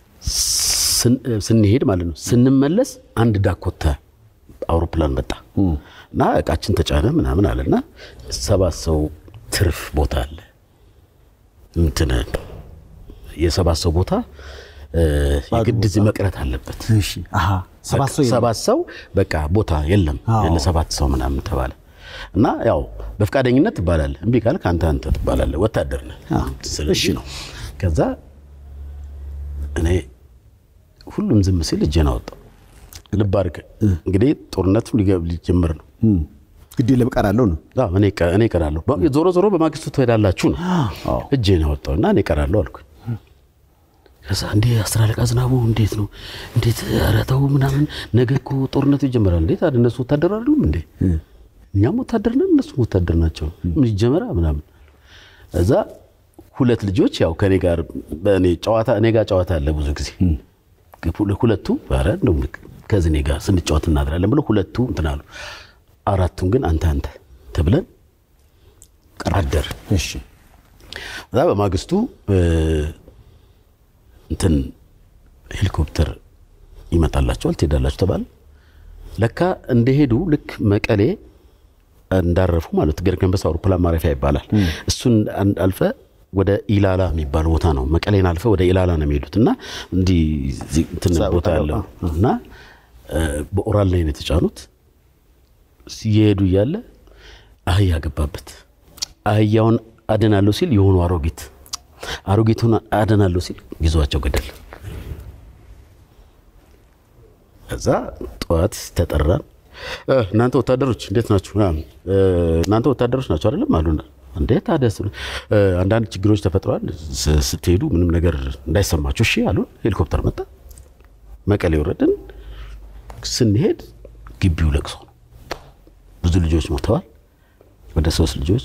ስንሄድ ማለት ነው። ስንመለስ አንድ ዳኮታ አውሮፕላን መጣ እና እቃችን ተጫነ ምናምን አለና ሰባት ሰው ትርፍ ቦታ አለ እንትን የሰባት ሰው ቦታ የግድ እዚህ መቅረት አለበት። ሰባት ሰው በቃ ቦታ የለም ለሰባት ሰው ምናምን ተባለ እና ያው በፍቃደኝነት ትባላለህ። እምቢ ካልክ አንተ አንተ ትባላለህ። ወታደር ነህ። ስለዚህ ነው ከዛ እኔ ሁሉም ዝም ሲል እጄን አወጣው። ልብ አድርግ እንግዲህ ጦርነቱ ሊጀምር ነው። ግድ የለም እቀራለሁ ነው። እኔ እቀራለሁ፣ ዞሮ ዞሮ በማግስቱ ትሄዳላችሁ ነው። እጄን አወጣው እና እኔ እቀራለሁ አልኩኝ። ከዛ እንዴ አስር አለቃ ዝናቡ እንዴት ነው እንዴት ኧረ ተው ምናምን ነገ እኮ ጦርነቱ ይጀምራል። እንዴት ታዲያ እነሱ ወታደር አይደሉም እንዴ? እኛም ወታደር ነን፣ እነሱም ወታደር ናቸው። ምን ይጀመራ ምናምን እዛ ሁለት ልጆች ያው ከኔ ጋር በእኔ ጨዋታ እኔ ጋር ጨዋታ አለ ብዙ ጊዜ ሁለቱ ኧረ እንደው ከዚህ እኔ ጋር ስንጫወት እናድራለን ብለው ሁለቱ እንትን አሉ። አራቱን ግን አንተ አንተ ተብለን አደር። እሺ እዛ በማግስቱ እንትን ሄሊኮፕተር ይመጣላቸዋል ትሄዳላችሁ ተባለ። ለካ እንደሄዱ ልክ መቀሌ እንዳረፉ ማለት ገርገንበሳ አውሮፕላን ማረፊያ ይባላል። እሱን አልፈ ወደ ኢላላ የሚባል ቦታ ነው። መቀሌን አልፈ ወደ ኢላላ ነው የሚሄዱት እና እንዲህ እንትን ቦታ ያለው እና በኦራል ላይ ነው የተጫኑት። እየሄዱ እያለ አህያ ገባበት። አህያውን አድናለሁ ሲል የሆኑ አሮጊት አሮጊቱን አድናለሁ ሲል ይዟቸው ገደል። ከዛ ጠዋት ተጠራን። እናንተ ወታደሮች እንዴት ናችሁ? እናንተ ወታደሮች ናቸው አይደለም አሉና እንዴ ታዲያ አንዳንድ ችግሮች ተፈጥረዋል። ስትሄዱ ምንም ነገር እንዳይሰማችሁ እሺ አሉን። ሄሊኮፕተር መጣ። መቀሌ ወረድን። ስንሄድ ግቢው ለቅሶ ነው። ብዙ ልጆች ሞተዋል። ወደ ሶስት ልጆች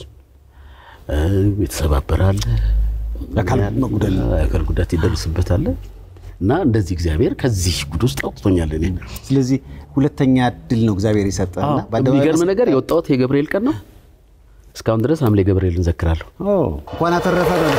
የተሰባበረ አለ፣ የአካል ጉዳት ይደርስበታል። እና እንደዚህ እግዚአብሔር ከዚህ ጉድ ውስጥ አውጥቶኛል እኔ። ስለዚህ ሁለተኛ እድል ነው እግዚአብሔር የሰጠና የሚገርም ነገር የወጣሁት የገብርኤል ቀን ነው። እስካሁን ድረስ ሐምሌ ገብርኤል እንዘክራለሁ። እንኳን አተረፈ ነው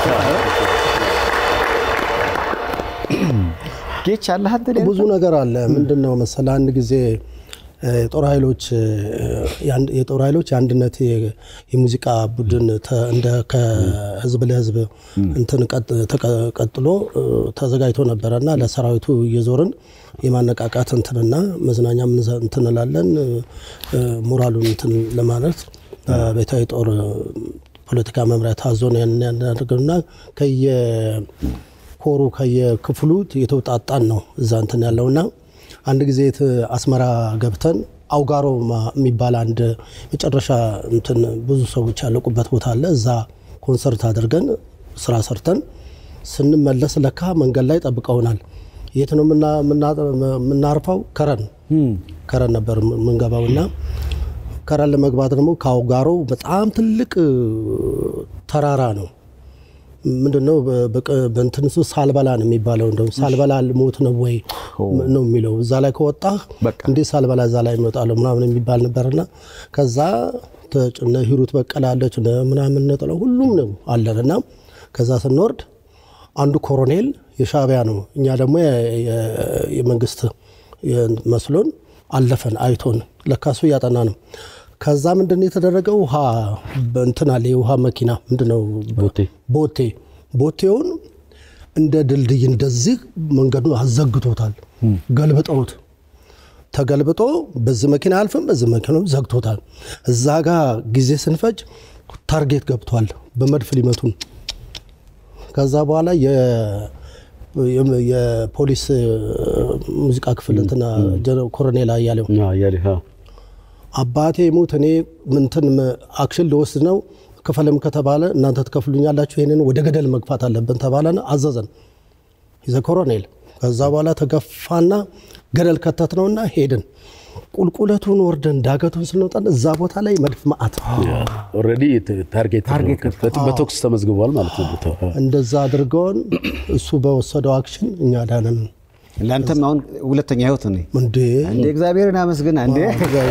ጌች አለህ አንተ ብዙ ነገር አለ። ምንድን ነው መሰለህ አንድ ጊዜ የጦር ኃይሎች የጦር ኃይሎች የአንድነት የሙዚቃ ቡድን እንደ ከህዝብ ለህዝብ እንትን ቀጥሎ ተዘጋጅቶ ነበረ እና ለሰራዊቱ እየዞርን የማነቃቃት እንትንና መዝናኛ እንትን እንላለን ሞራሉን እንትን ለማለት ቤታዊ ጦር ፖለቲካ መምሪያ ታዞን ያንን ያደርግና ከየኮሩ ከየክፍሉ የተውጣጣን ነው እዛ እንትን ያለውና አንድ ጊዜ አስመራ ገብተን አውጋሮ የሚባል አንድ መጨረሻ እንትን ብዙ ሰዎች ያለቁበት ቦታ አለ። እዛ ኮንሰርት አድርገን ስራ ሰርተን ስንመለስ ለካ መንገድ ላይ ጠብቀውናል። የት ነው የምናርፈው? ከረን ከረን ነበር የምንገባው እና ከረን ለመግባት ደግሞ ከአውጋሮ በጣም ትልቅ ተራራ ነው። ምንድነው በእንትን ሳልበላ ነው የሚባለው። እንደውም ሳልበላ ሞት ነው ወይ ነው የሚለው። እዛ ላይ ከወጣህ እንዴት ሳልበላ እዛ ላይ እመጣለሁ ምናምን የሚባል ነበርና ከዛ ተጭነ ሂሩት በቀለ አለች ምናምን ነጥለው ሁሉም ነው አለን እና ከዛ ስንወርድ አንዱ ኮሎኔል የሻዕቢያ ነው፣ እኛ ደግሞ የመንግስት መስሎን አለፈን አይቶን ለካሱ እያጠና ነው። ከዛ ምንድን የተደረገው ውሃ እንትን አለ የውሃ መኪና ምንድነው ቦቴ ቦቴውን እንደ ድልድይ እንደዚህ መንገዱ አዘግቶታል። ገልብጠውት ተገልብጦ በዚህ መኪና አልፍም በዚህ መኪና ዘግቶታል። እዛ ጋ ጊዜ ስንፈጅ ታርጌት ገብቷል። በመድፍ ሊመቱን ከዛ በኋላ የፖሊስ ሙዚቃ ክፍል እንትና ኮሎኔል አያሌው አባቴ ሙት እኔ ምንትን አክሽን ልወስድ ነው ክፈልም ከተባለ እናንተ ትከፍሉኛላችሁ፣ ይህንን ወደ ገደል መግፋት አለብን ተባለና አዘዘን ይዘ ኮሎኔል። ከዛ በኋላ ተገፋና ገደል ከተት ነውና ሄድን። ቁልቁለቱን ወርደን ዳገቱን ስንወጣን እዛ ቦታ ላይ መድፍ ማአት ኦልሬዲ ታርጌት በቶክስ ተመዝግቧል ማለት ነው። ቦታው እንደዛ አድርገውን እሱ በወሰደው አክሽን እኛ ዳንን። ለአንተም አሁን ሁለተኛ ህይወት ነው እንዴ! እንዴ እግዚአብሔርን አመስግና እንዴ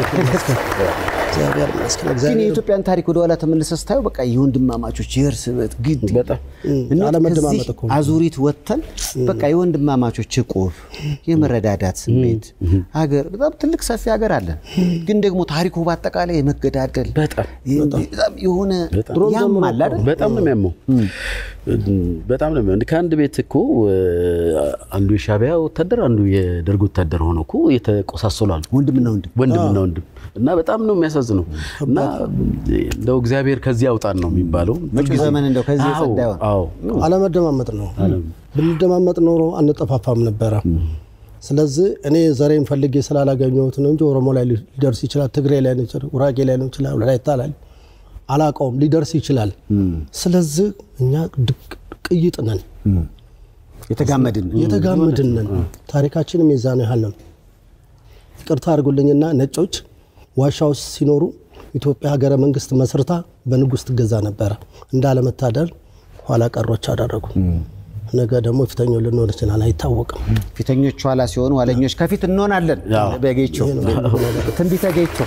ግን የኢትዮጵያን ታሪክ ወደኋላ ተመልሰህ ስታየው በቃ የወንድማማቾች የእርስ በት ግድ አለመደማመጥ እኮ አዙሪት ወጥተን በቃ የወንድማማቾች እቁብ፣ የመረዳዳት ስሜት ሀገር በጣም ትልቅ ሰፊ ሀገር አለን። ግን ደግሞ ታሪኩ በአጠቃላይ የመገዳደል በጣም የሆነ ያማል አይደል? በጣም ነው የሚያመው። በጣም ነው የሚያመው። ከአንድ ቤት እኮ አንዱ የሻዕቢያ ወታደር አንዱ የደርግ ወታደር ሆኖ እኮ የተቆሳሰሉ አሉ። ወንድምና ወንድም ወንድምና ወንድም እና በጣም ነው የሚያሳዝነው። እና እንደው እግዚአብሔር ከዚህ ያውጣን ነው የሚባለው። መጪው ዘመን እንደው ከዚህ የጸዳ ይሆን። አለመደማመጥ ነው። ብንደማመጥ ኖሮ አንጠፋፋም ነበረ። ስለዚህ እኔ ዘሬን ፈልጌ ስላላገኘሁት ነው እንጂ ኦሮሞ ላይ ሊደርስ ይችላል፣ ትግሬ ላይ ነው ይችላል፣ ጉራጌ ላይ ነው ይችላል፣ ወላይታ ላይ አላውቀውም፣ ሊደርስ ይችላል። ስለዚህ እኛ ቅይጥ ነን፣ የተጋመድን የተጋመድን ነን። ታሪካችንም የዛን ያህል ነው። ይቅርታ አድርጉልኝና ነጮች ዋሻ ውስጥ ሲኖሩ ኢትዮጵያ ሀገረ መንግስት መስርታ በንጉስ ትገዛ ነበረ። እንዳለመታደል ኋላ ቀሮች አደረጉ። ነገ ደግሞ ፊተኛው ልንሆን ይችላል፣ አይታወቅም። ፊተኞች ኋላ ሲሆኑ ኋለኞች ከፊት እንሆናለን። በጌቾ ትንቢተ ጌቾ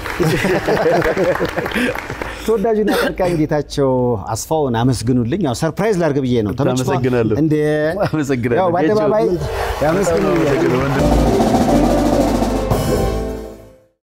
ተወዳጁና አቀንቃኝ ጌታቸው አስፋውን አመስግኑልኝ። ያው ሰርፕራይዝ ላድርግ ብዬ ነው። አመሰግናለሁ። እንደ አመሰግናለሁ። ያው በአደባባይ ያመስግኑልኝ።